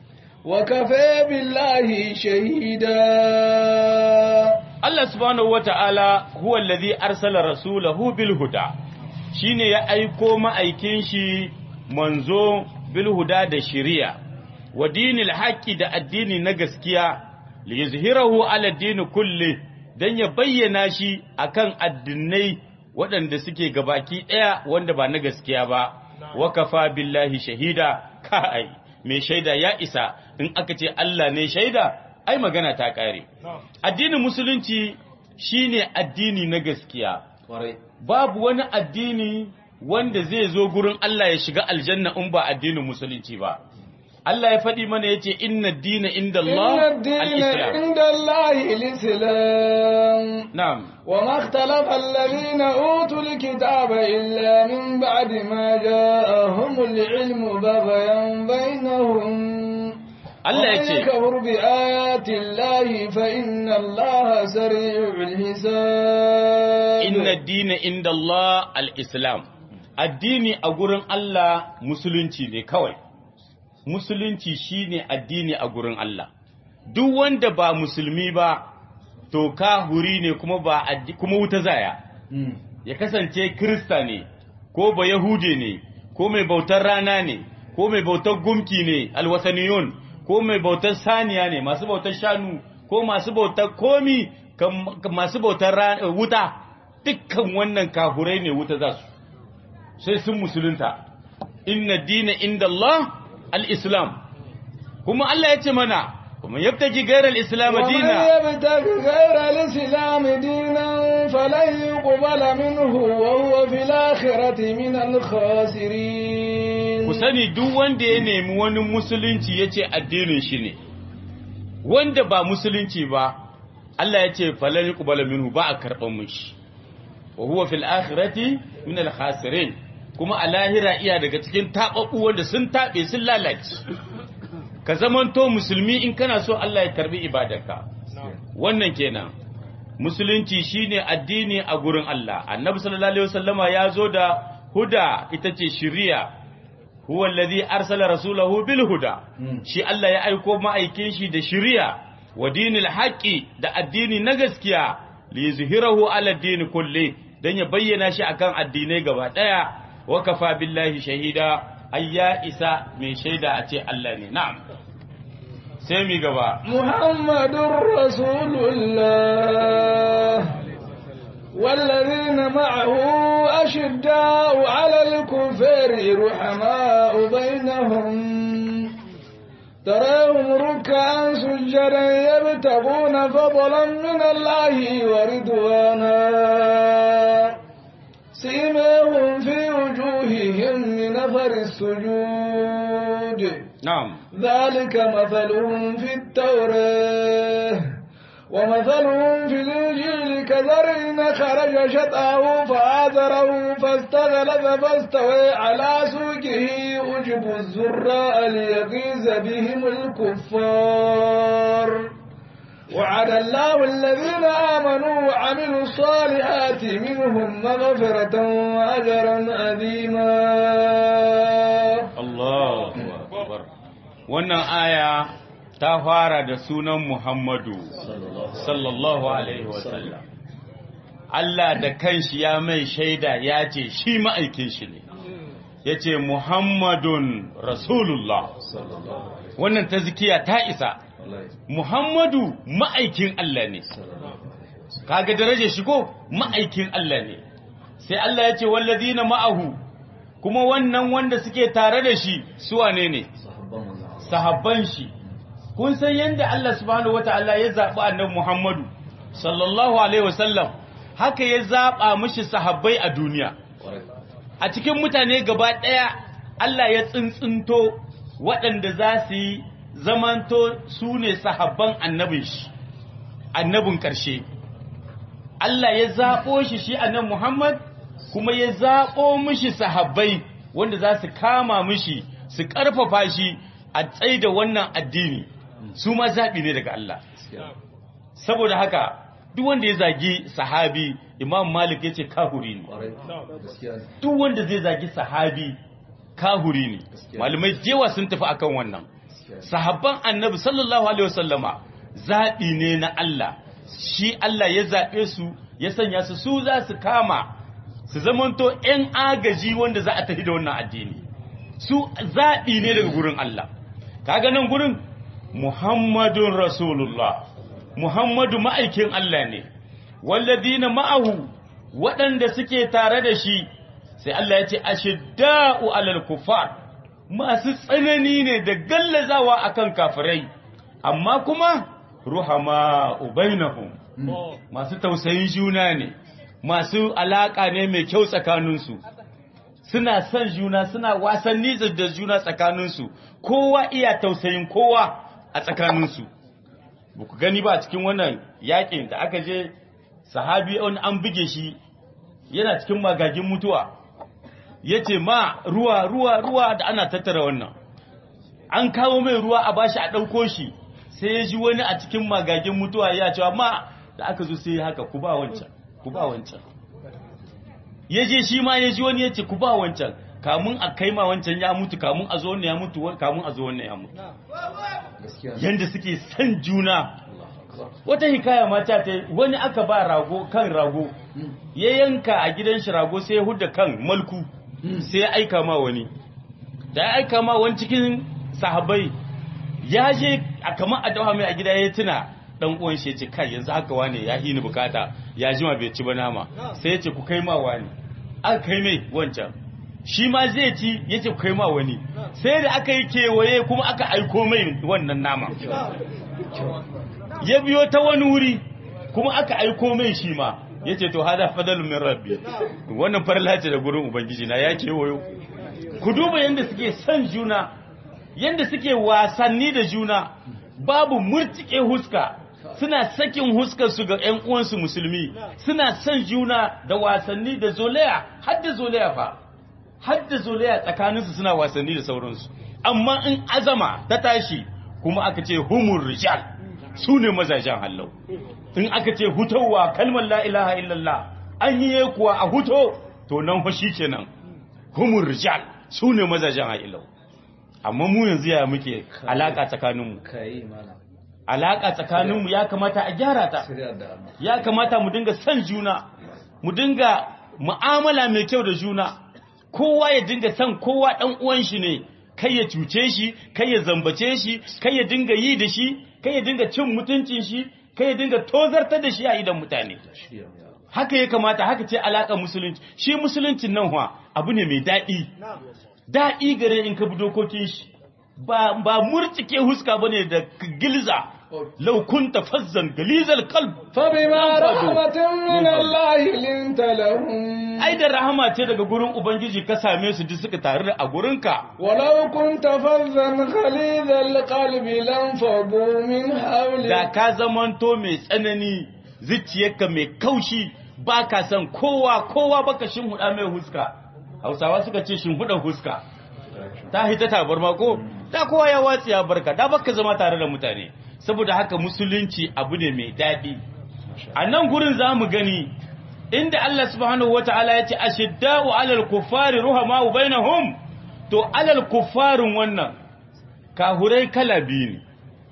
وكفى بالله شهيدا Allah subhanahu wata'ala huwa allazi arsala rasulahu bil huda shine ya aiko ma'aikin shi manzo bil huda da shari'a wa dinil haqqi da addini na gaskiya li yuzhirahu ala din kulli dan ya bayyana shi akan addinai waɗanda suke gabaki ɗaya wanda ba na gaskiya ba wa kafa billahi shahida kai mai shaida ya isa in aka ce Allah ne shaida ai magana ta ƙare. Addinin Musulunci shine addini na gaskiya. Babu wani addini wanda zai zo gurin Allah ya shiga aljanna in ba addinin Musulunci ba. Allah ya faɗi mana ya ce, Inna dina inda Allah al-Islam. inda Allah al-Islam. Na'am. Wa makhtalafa alladhina utul kitaba illa min ba'di ma ja'ahumul ilmu baghyan bainahum. Allah ya ce, kafur bi ayatin lahi fa inna Allah sari'ul hisab. Inna dina inda Allah al-Islam. Addini a gurin Allah musulunci ne kawai. Musulunci shine addini a gurin Allah. Duk wanda ba musulmi ba, to kahuri ne kuma ba kuma wuta zaya. Ya kasance Kirista ne, ko ba Yahude ne, ko mai bautar rana ne, ko mai bautar gumki ne, alwasaniyun. ko mai bautar saniya ne masu bautar shanu ko masu bautar komi masu bautar wuta dukkan wannan kafurai ne wuta za su sai sun musulunta inna dina inda Allah al-islam kuma Allah ya ce mana kuma yabtaji gairar al-islam dina ومن يبتغي غير الإسلام دينا فلن يقبل منه وهو في الآخرة من الخاسرين ku sani duk wanda ya nemi wani musulunci ya ce addinin shi ne wanda ba musulunci ba Allah ya ce falon yuqbala minhu ba a karɓar mishi wa huwa fil akhirati min al khasirin kuma a lahira iya daga cikin taɓaɓɓu wanda sun taɓe sun lalace ka zamanto musulmi in kana so Allah ya karbi ibadarka wannan kenan musulunci shine addini a gurin Allah annabi sallallahu alaihi wasallama ya zo da huda ita ce shiriya huwa allazi arsala rasulahu bil huda shi Allah ya aiko ma'aikin shi da shiriya wa dinil haqqi da addini na gaskiya li yuzhirahu ala din kulli dan ya bayyana shi akan addinai gaba daya wa kafa billahi shahida ayya isa mai shaida a ce Allah ne na'am sai mi gaba محمد رسول الله والذين معه أشداء على الكفر رحماء بينهم تراهم ركعا سجدا يبتغون فضلا من الله ورضوانا سيماهم في وجوههم من أثر السجود na'am ذلك مثلهم في التوراة ومثلهم في الإنجيل كزرع خرج شطأه فآذره فاستغلظ فاستوى على سوقه أجب الزراء ليغيظ بهم الكفار وعد الله الذين آمنوا وعملوا الصالحات منهم مغفرة وأجرا عظيما Allahu akbar wannan aya ta fara da sunan Muhammadu sallallahu alaihi wasallam Allah da kanshi ya mai shaida ya ce shi ma'aikin shi ne ya ce Muhammadun Rasulullah wannan tazkiya ta isa Muhammadu ma'aikin Allah ne kaga darajar shigo ma'aikin Allah ne sai Allah ya ce wallazina ma'ahu kuma wannan wanda suke tare da shi su wane ne sahabban shi kun san yadda Allah subhanahu wataala ya zaɓi annabi Muhammadu sallallahu alaihi wasallam haka ya zaɓa mishi sahabbai a duniya a cikin mutane gaba ɗaya Allah ya tsintsinto waɗanda za su yi zamanto su ne sahabban annabin shi annabin ƙarshe Allah ya zaɓo shi shi annabi Muhammad kuma ya zaɓo mishi sahabbai wanda za su kama mishi su ƙarfafa shi a tsaida wannan addini su ma zaɓi ne daga Allah saboda haka duk wanda ya zagi sahabi imam malik ya ce kahuri ne duk wanda zai zagi sahabi kahuri ne malamai jewa sun tafi akan wannan sahabban annabi sallallahu alaihi wasallama zaɓi ne na Allah shi Allah ya zaɓe su ya sanya su su za su kama su zamanto ‘yan agaji wanda za a tafi da wannan addini su zaɓi ne daga gurin Allah kaga nan gurin Muhammadun Rasulullah Muhammadu ma'aikin Allah ne walladina ma'ahu waɗanda suke tare da shi sai Allah ya ce ashidda'u alal kufar masu tsanani ne da gallazawa akan kafirai amma kuma ruhama ubainahum masu tausayin juna ne masu alaka ne mai kyau tsakaninsu suna son juna suna wasanni da juna tsakaninsu kowa iya tausayin kowa a tsakaninsu ba ku gani ba a cikin wannan yakin da aka je sahabi wani an buge shi yana cikin magagin mutuwa ya ce ma ruwa ruwa ruwa da ana tattara wannan an kawo mai ruwa a bashi a ɗauko shi sai ya ji wani a cikin magagin mutuwa ya cewa ma da aka zo sai haka ku ba wancan ku ba wancan ya je shi ma ya ji wani ya ce ku ba wancan kamun a kai ma wancan ya mutu kamun a zo wannan ya mutu kamun a zo wannan ya mutu yanda suke san juna wata hikaya mata ta wani aka ba rago kan rago ya yanka a gidan shi rago sai ya hudda kan malku sai ya aika ma wani da ya aika ma wani cikin sahabbai ya je a kamar a dawa mai a gida ya tuna dan uwan shi ya ce kai yanzu haka wane ya hini bukata ya jima bai ci ba nama sai ya ce ku kai ma wani aka kai mai wancan shi ma zai ci ya ce ku kai ma wani sai da aka yi kewaye kuma aka aiko mai wannan nama ya biyo ta wani wuri kuma aka aiko mai shi ma ya ce to hada fadalun min rabbi wannan farla ce da gurin ubangiji na ya kewayo ku duba yadda suke son juna yadda suke wasanni da juna babu murtike huska suna sakin huskar su ga ƴan uwansu musulmi suna son juna da wasanni da zolaya har da zolaya fa har da zolaya tsakaninsu suna wasanni da sauransu amma in azama ta tashi kuma aka ce humur rijal su ne mazajen hallau in aka ce hutowa kalmar la ilaha illallah an yi kuwa a huto to nan fa kenan humur rijal su ne mazajen hallau amma mu yanzu ya muke alaka tsakaninmu kai malam alaka tsakaninmu ya kamata a gyara ta shirya da Allah ya kamata mu dinga son juna mu dinga mu'amala mai kyau da juna kowa ya dinga son kowa dan uwan shi ne kai ya cuce shi kai ya zambace shi kai ya dinga yi da shi kai ya dinga cin mutuncin shi kai ya dinga tozartar da shi a idan mutane shirya ya haka ya kamata haka ce alaƙar musulunci shi musuluncin nan wa abu ne mai daɗi daɗi gare in ka bi dokokin shi ba ba murtike huska bane da gilza law kunta fazzan galizal qalb فبما رحمة من الله لنت لهم ai da rahama ce daga gurin ubangiji ka same su duk suka taru a gurinka ولو كنت فظا غليظ القلب لانفضوا من da حولك ka zamanto mai tsanani zuciyarka mai kaushi ba ka san kowa kowa baka shinhuda mai huska hausawa suka ce shinhuda huska ta hita tabarma ko da kowa ya watsi ya barka da baka zama tare da mutane saboda haka musulunci abu ne mai daɗi a nan gurin za mu gani inda Allah subhanahu wata'ala ya ce ashidda'u alal kuffari ruhama'u bainahum to alal kuffarin wannan kahurai kala biyu ne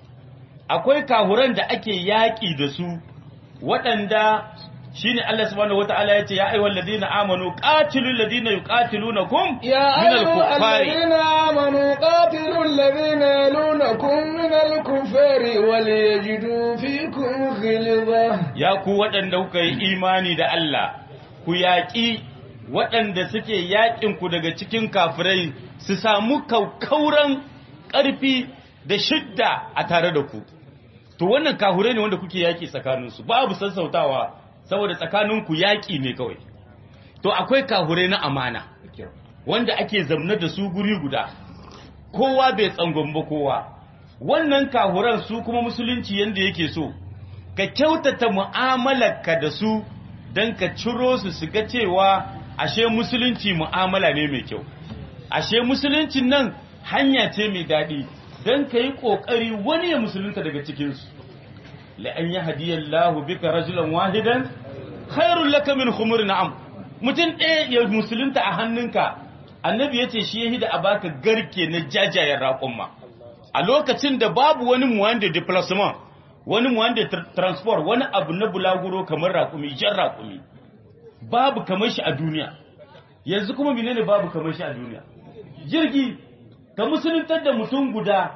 akwai kahuran da ake yaƙi da su waɗanda shine Allah subhanahu wata'ala ya ce ya ayyuhal ladina amanu qatilul ladina yuqatilunakum يا min أيها al-kuffari الذين آمنوا قاتلوا الذين يلونكم من الكفار وليجدوا فيكم غلظة ya ku waɗanda kuka yi imani da Allah ku yaƙi waɗanda suke yaƙinku daga cikin kafirai su samu kaukauran ƙarfi da shidda a tare da ku to wannan kafirai ne wanda kuke yaƙi tsakaninsu babu sassautawa saboda tsakaninku yaƙi ne kawai to akwai kafirai na amana wanda ake zamna da su guri guda kowa bai tsangon ba kowa wannan kahuran su kuma musulunci yanda yake so ka kyautata mu'amalarka da su don ka ciro su su ga cewa ashe musulunci mu'amala ne mai kyau ashe musuluncin nan hanya ce mai daɗi don ka yi ƙoƙari wani ya musulunta daga cikinsu la'an yi hadiyallahu bika rajulan wahidan khairun laka min khumur na'am mutum ɗaya ya musulunta a hannunka annabi ya ce shi ya hida a baka garke na jajayen raƙumma a lokacin da babu wani muwanda déplacement wani muwanda tr- transport wani abu na bulaguro kamar raƙumi jan raƙumi babu kamar shi a duniya yanzu kuma menene babu kamar shi a duniya jirgi ka musuluntar da mutum guda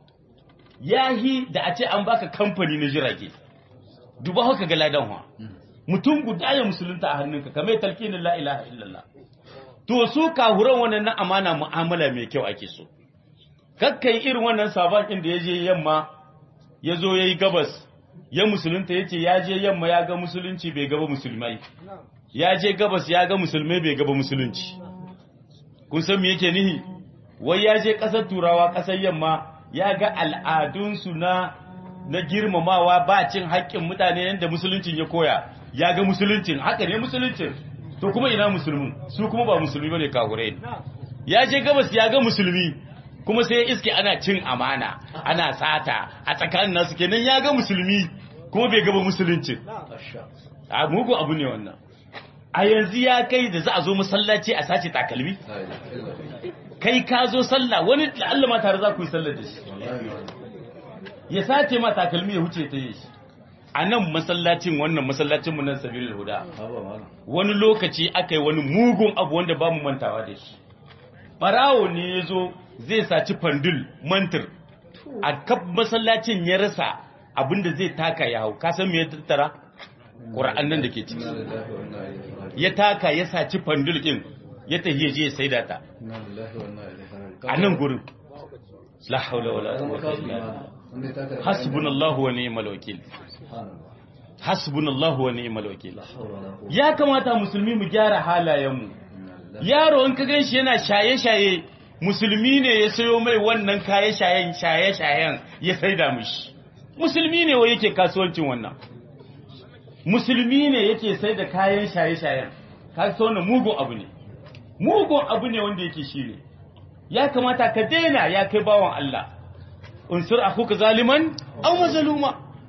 yahi da a ce an baka kamfani na jirage duba haka ga ladan wa mutum guda ya musulunta a hannunka kamar talqinin la ilaha illallah to su kahuran wannan na amana mu'amala mai kyau ake so kakkai irin wannan sabon inda ya je yamma ya zo ya yi gabas ya musulunta ya ce ya je yamma ya ga musulunci bai gaba musulmai ya je gabas ya ga musulmai bai gaba musulunci kun san me yake nihi wai ya je ƙasar turawa ƙasar yamma ya ga al'adunsu na na girmamawa ba cin haƙƙin mutane yadda musuluncin ya koya ya ga musuluncin haka ne musuluncin to kuma ina musulmin su kuma ba musulmi bane kahure ya je gabas ya ga musulmi kuma sai ya iske ana cin amana ana sata a tsakanin nasu kenan ya ga musulmi kuma bai gaba musuluncin a mugu abu ne wannan a yanzu ya kai da za a zo masallaci a sace takalmi kai ka zo sallah wani la'alla ma tare za ku yi sallar da shi ya sace ma takalmi ya huce ta yi shi a nan masallacin wannan masallacin mu nan sabilil huda wani lokaci aka yi wani mugun abu wanda ba mu mantawa da shi barawo ne ya zo zai saci fandul mantir a kaf masallacin ya rasa abinda zai taka ya hau kasan me ya tattara ƙura'an nan da ke ciki ya taka ya saci fandul ɗin ya tafi ya je ya saida ta a nan gurin la haula wala quwwata illa billah hasbunallahu wa ni'mal wakil hasbunallahu wa ni'mal wakil ya kamata musulmi mu gyara halayenmu yaro in ka ganshi yana shaye-shaye musulmi ne ya sayo mai wannan kaye shayen shaye-shayen ya saida mishi musulmi ne wa yake kasuwancin wannan musulmi ne yake sai da kayan shaye-shayen ka so wannan mugun abu ne mugun abu ne wanda yake shi ne ya kamata ka daina ya kai bawan Allah unsur akuka zaliman aw mazluma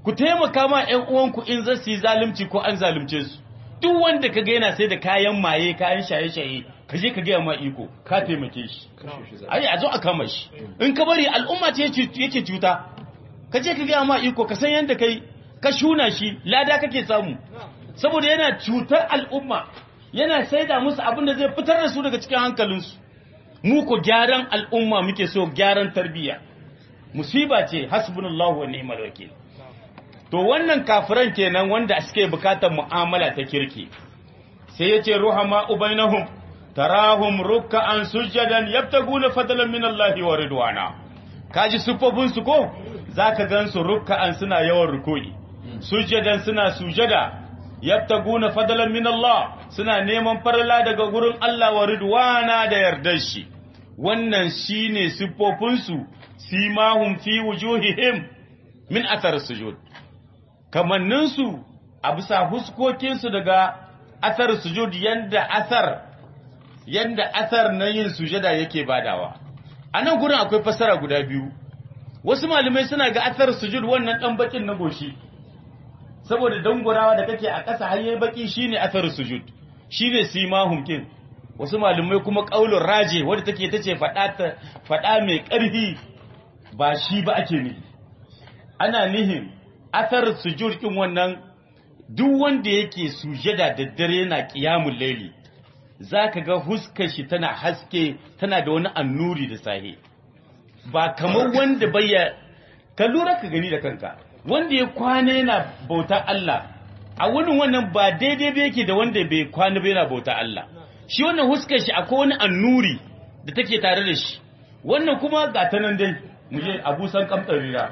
ku taimaka ma ƴan uwanku in za su yi zalunci ko an zalunce su duk wanda kaga yana sai da kayan maye kayan shaye-shaye ka je ka gaya ma iko ka taimake shi ai a zo a kama shi in ka bari al'umma ce yake cuta ka je ka gaya ma iko ka san yadda kai ka shuna shi lada kake samu saboda yana cutar al'umma yana saida musu abin da zai fitar da su daga cikin hankalinsu mu ko gyaran al'umma muke so gyaran tarbiyya musiba ce hasbunallahu wa ni'mal wakil to wannan kafiran kenan wanda suke bukatar mu'amala ta kirki sai yace ruhama ubainahum tarahum ruk'an sujadan yabtaguna fadlan min Allah wa ridwana kaji sufofin su ko zaka gansu ruk'an suna yawan ruku'i sujadan suna sujada yabtaguna fadlan min Allah suna neman farla daga gurin Allah wa ridwana da yardar shi wannan shine sufofin su simahum fi wujuhihim min athar sujud kamannin su a bisa huskokin su daga athar sujud yanda athar yanda athar na yin sujada yake badawa a nan gurin akwai fasara guda biyu wasu malamai suna ga athar sujud wannan dan bakin na goshi saboda dangurawa da kake a ƙasa har yayi baki shine athar sujud shine simahum kin wasu malamai kuma qaulur raje wanda take tace fada ta fada mai ƙarfi ba shi ba ake nihi ana nihin athar sujud kin wannan duk wanda yake sujada da dare yana qiyamul layli zaka ga huskar shi tana haske tana da wani annuri da sahi ba kamar wanda bayya ka lura ka gani da kanka wanda ya kwana yana bauta Allah a wani wannan ba daidai ba yake da wanda bai kwana ba yana bauta Allah shi wannan huskar shi akwai wani annuri da take tare da shi wannan kuma ga ta nan dai mu je Abu San kamtsarira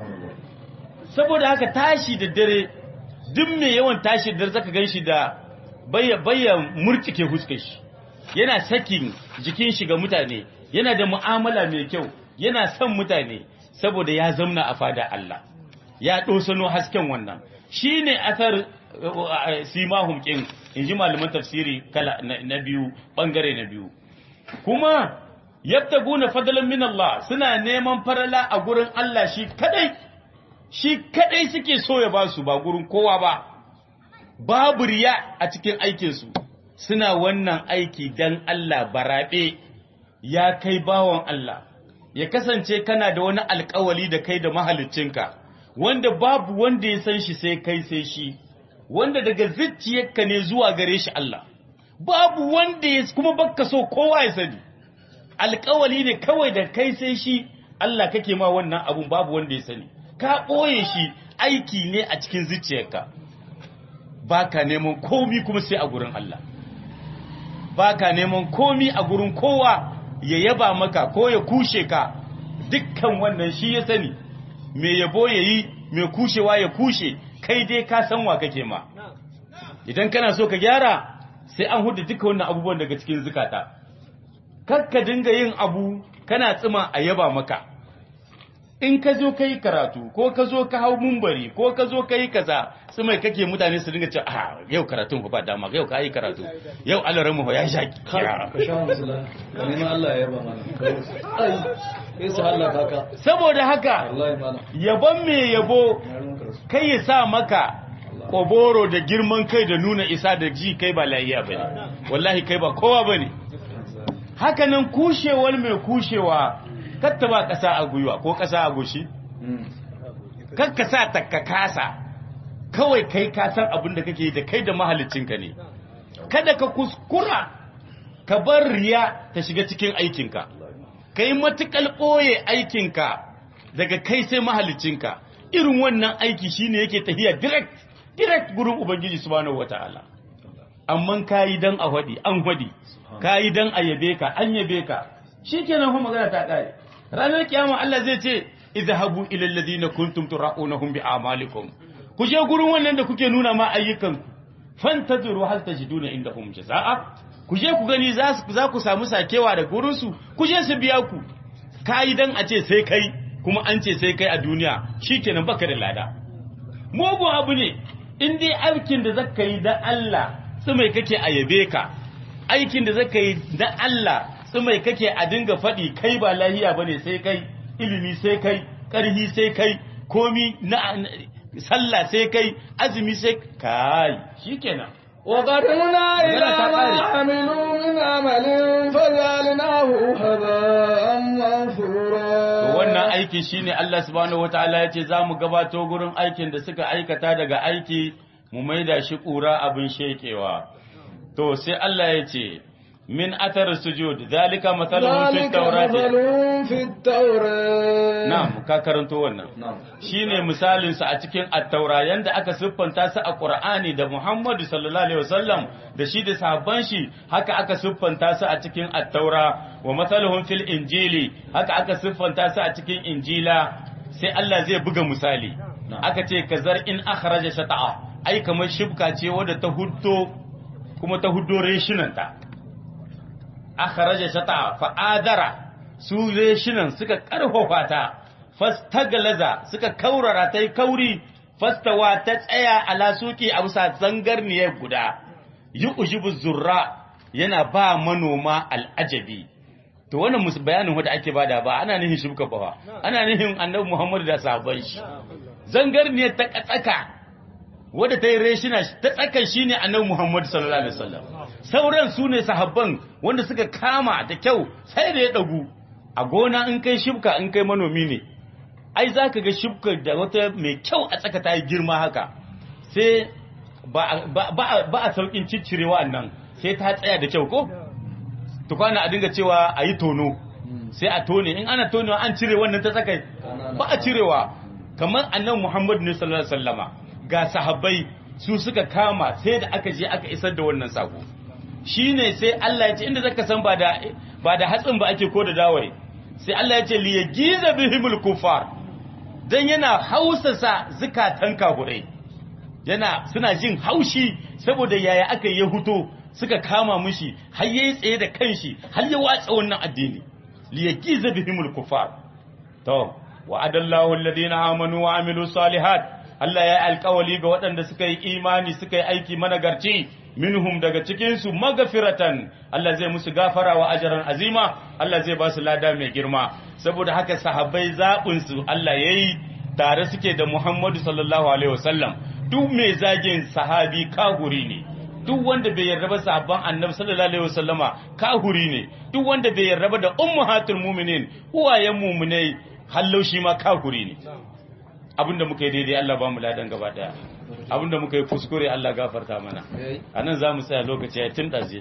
saboda haka tashi da dare duk mai yawan tashi da dare zaka ganshi da bayya bayya murtike huskar shi yana sakin jikin shi ga mutane yana da mu'amala mai kyau yana son mutane saboda ya zamna a fada Allah ya ɗosano hasken wannan shi ne athar simahum ƙin in ji malaman tafsiri kala na biyu ɓangare na biyu kuma yadda guna fadalan min Allah suna neman farala a gurin Allah shi kadai shi kadai suke so ya ba su ba gurin kowa ba babu riya a cikin aikinsu suna wannan aiki dan Allah baraɓe ya kai bawan Allah ya kasance kana da wani alkawali da kai da mahaliccinka wanda babu wanda ya san shi sai kai sai shi wanda daga zuciyarka ne zuwa gare shi Allah babu wanda ya kuma baka so kowa ya sani alkawali ne kawai da kai sai shi Allah kake ma wannan abun babu wanda ya sani ka ɓoye shi aiki ne a cikin zuciyarka baka neman komi kuma sai a gurin Allah baka neman komi a gurin kowa ya yaba maka ko ya kushe ka dukkan wannan shi ya sani mai yabo ya yi mai kushewa ya kushe kai dai ka san wa kake ma idan kana so ka gyara sai an hudu duka wannan abubuwan daga cikin zukata kakka dinga yin abu kana tsima a yaba maka in ka zo ka yi karatu ko ka zo ka hau mumbari ko ka zo ka yi kaza tsimai kake mutane su dinga ce a yau karatun ba dama yau ka yi karatu yau alaran mu ya sha kira ka sha musula ka nemi Allah ya yaba mana ai sai su Allah kaka saboda haka wallahi malam yabon mai yabo kai ya sa maka koboro da girman kai da nuna isa da ji kai ba layiya bane wallahi kai ba kowa bane haka nan kushewar mai kushewa katta ba kasa a gwiwa ko kasa a goshi kakka sa takka kasa kawai kai ka san abin da kake da kai da mahalicinka ne kada ka kuskura ka bar riya ta shiga cikin aikinka ka yi matuƙal ɓoye aikinka daga kai sai mahalicinka irin wannan aiki shine yake tafiya direct direct gurin ubangiji subhanahu wataala amma kayi dan a hwadi an hwadi kayi dan a yabe ka an yabe ka shikenan fa magana ta kare ranar kiyama Allah zai ce idhabu ila alladhina kuntum tura'unahum bi a'malikum ku je gurin wannan da kuke nuna ma ayyukan fantazuru hal tajiduna indahum jazaa'a ku je ku gani za ku samu sakewa da gurin su ku je su biya ku kayi dan a ce sai kai kuma an ce sai kai a duniya shikenan baka da lada mugun abu ne in dai aikin da zaka yi da Allah tsumai kake a yabe ka aikin da zaka yi da Allah tsumai kake a dinga faɗi kai ba lahiya bane sai kai ilimi sai kai ƙarhi sai kai komi na sallah sai kai azumi sai kai shikenan وقدمنا إلى magana ta ما ƙare. عملوا من عمل فجعلناه هباء منثورا To wannan aiki shine Allah subhanahu wataala ya ce za mu gabato gurin aikin da suka aikata daga aiki mu maida shi ƙura abin shekewa. To sai Allah ya ce min athar sujud zalika mathaluhum fit ذلك tawrati مثلهم في التوراة na'am ka karanto wannan نعم shine misalin su a cikin at-taura yanda aka siffanta su a Qur'ani da Muhammadu sallallahu alaihi wasallam da shi da sahabban shi haka aka siffanta su a cikin at-taura wa mathaluhum fil injili haka aka siffanta su a cikin injila sai Allah zai buga misali aka ce kazar in akhraja shata'a ai kamar shibka ce wadda ta huddo kuma ta huddo reshinanta akhraja shata'a fa adara su reshinan suka karfafa ta fastaglaza suka kaurara ta yi kauri fastawa ta tsaya ala suki a bisa zangarniyar guda yi ujibu zurra yana ba manoma al'ajabi to wannan musu bayanin wanda ake bada ba ana nihin shibka ba ana nihin annabi Muhammad da sahabban shi zangarniyar ta tsaka wadda ta yi reshina ta tsakan shi ne annabi Muhammad sallallahu alaihi wasallam sauran su ne sahabban wanda suka kama da kyau sai da ya dagu a gona in kai shibka in kai manomi ne ai za ka ga shibkar da wata mai kyau a tsaka ta yi girma haka sai ba ba- ba- ba a saukin ciccirewa nan sai ta tsaya da kyau ko tukwana a dinga cewa a yi tono sai a tone in ana tonewa an cire wannan ta tsakai ba a cirewa kamar annan muhammadu ne sallallahu alaihi wasallama ga sahabbai su suka kama sai da aka je aka isar da wannan sako shine sai Allah ya ce inda zaka san ba da ba da hatsin ba ake ko da dawai sai Allah ya ce li yagiza bihimul kufar dan yana hausasa zukatan kafurai yana suna jin haushi saboda yaya aka yi huto suka kama mushi har yayi tsaye da kanshi har ya watsa wannan addini li yagiza bihimul kufar to wa'adallahu alladhina amanu wa amilu salihat Allah ya yi alkawali ga waɗanda suka yi imani suka yi aiki managarci minhum daga cikinsu magafiratan Allah zai musu gafara wa ajaran azima Allah zai ba su lada mai girma saboda haka sahabbai zaɓinsu Allah ya yi tare suke da Muhammadu sallallahu alaihi wasallam duk mai zagin sahabi kahuri ne duk wanda bai yarda ba sahabban annabi sallallahu alaihi wasallama kahuri ne duk wanda bai yarda ba da ummahatul mu'minin uwayen mu'minai hallau shi ma kahuri ne abinda muka yi daidai Allah ba mu ladan gaba daya abinda muka yi kuskure Allah gafarta mana a nan za mu tsaya lokaci ya tun ɗaze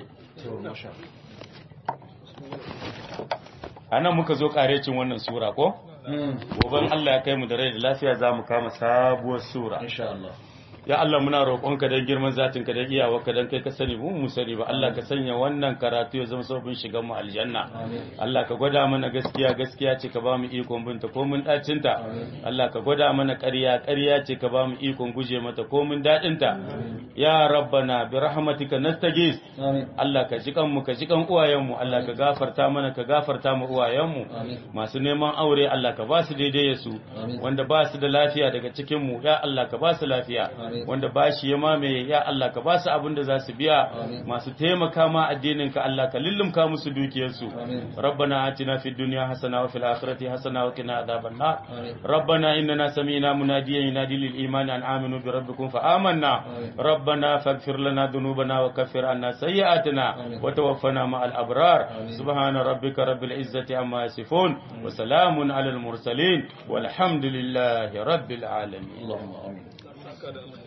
a nan muka zo ƙarecin wannan sura ko goben Allah ya kai mu da rai da lafiya za mu kama sabuwar sura insha Allah ya Allah muna roƙonka don girman zatinka da iyawarka don kai ka sani mu mu sani ba Allah ka sanya wannan karatu ya zama sabon shigan mu aljanna Allah ka gwada mana gaskiya gaskiya ce ka ba mu ikon binta ko mun dacin ta Allah ka gwada mana ƙarya ƙarya ce ka ba mu ikon guje mata ko mun dadin ta ya rabbana bi rahmatika nastaghis amin Allah ka ji kanmu ka ji kan uwayenmu Allah ka gafarta mana ka gafarta mu uwayenmu Amin. masu neman aure Allah ka ba su daidai su Amin. wanda ba su da lafiya daga cikin mu ya Allah ka ba su lafiya Amin. wanda ba shi ya mamaye ya Allah ka ba su abin da za su biya Amin. masu taimaka ma addinin ka Allah ka lullumka musu dukiyarsu Amin. rabbana atina fid dunya hasana wa fil akhirati hasana wa qina adhaban nar Amin. ربنا إننا سمينا مناديا ينادي للإيمان أن آمنوا بربكم فآمنا آمين. ربنا فاغفر لنا ذنوبنا وكفر عنا سيئاتنا آمين. وتوفنا مع الأبرار آمين. سبحان ربك رب العزة عما يصفون وسلام على المرسلين والحمد لله رب العالمين اللهم amin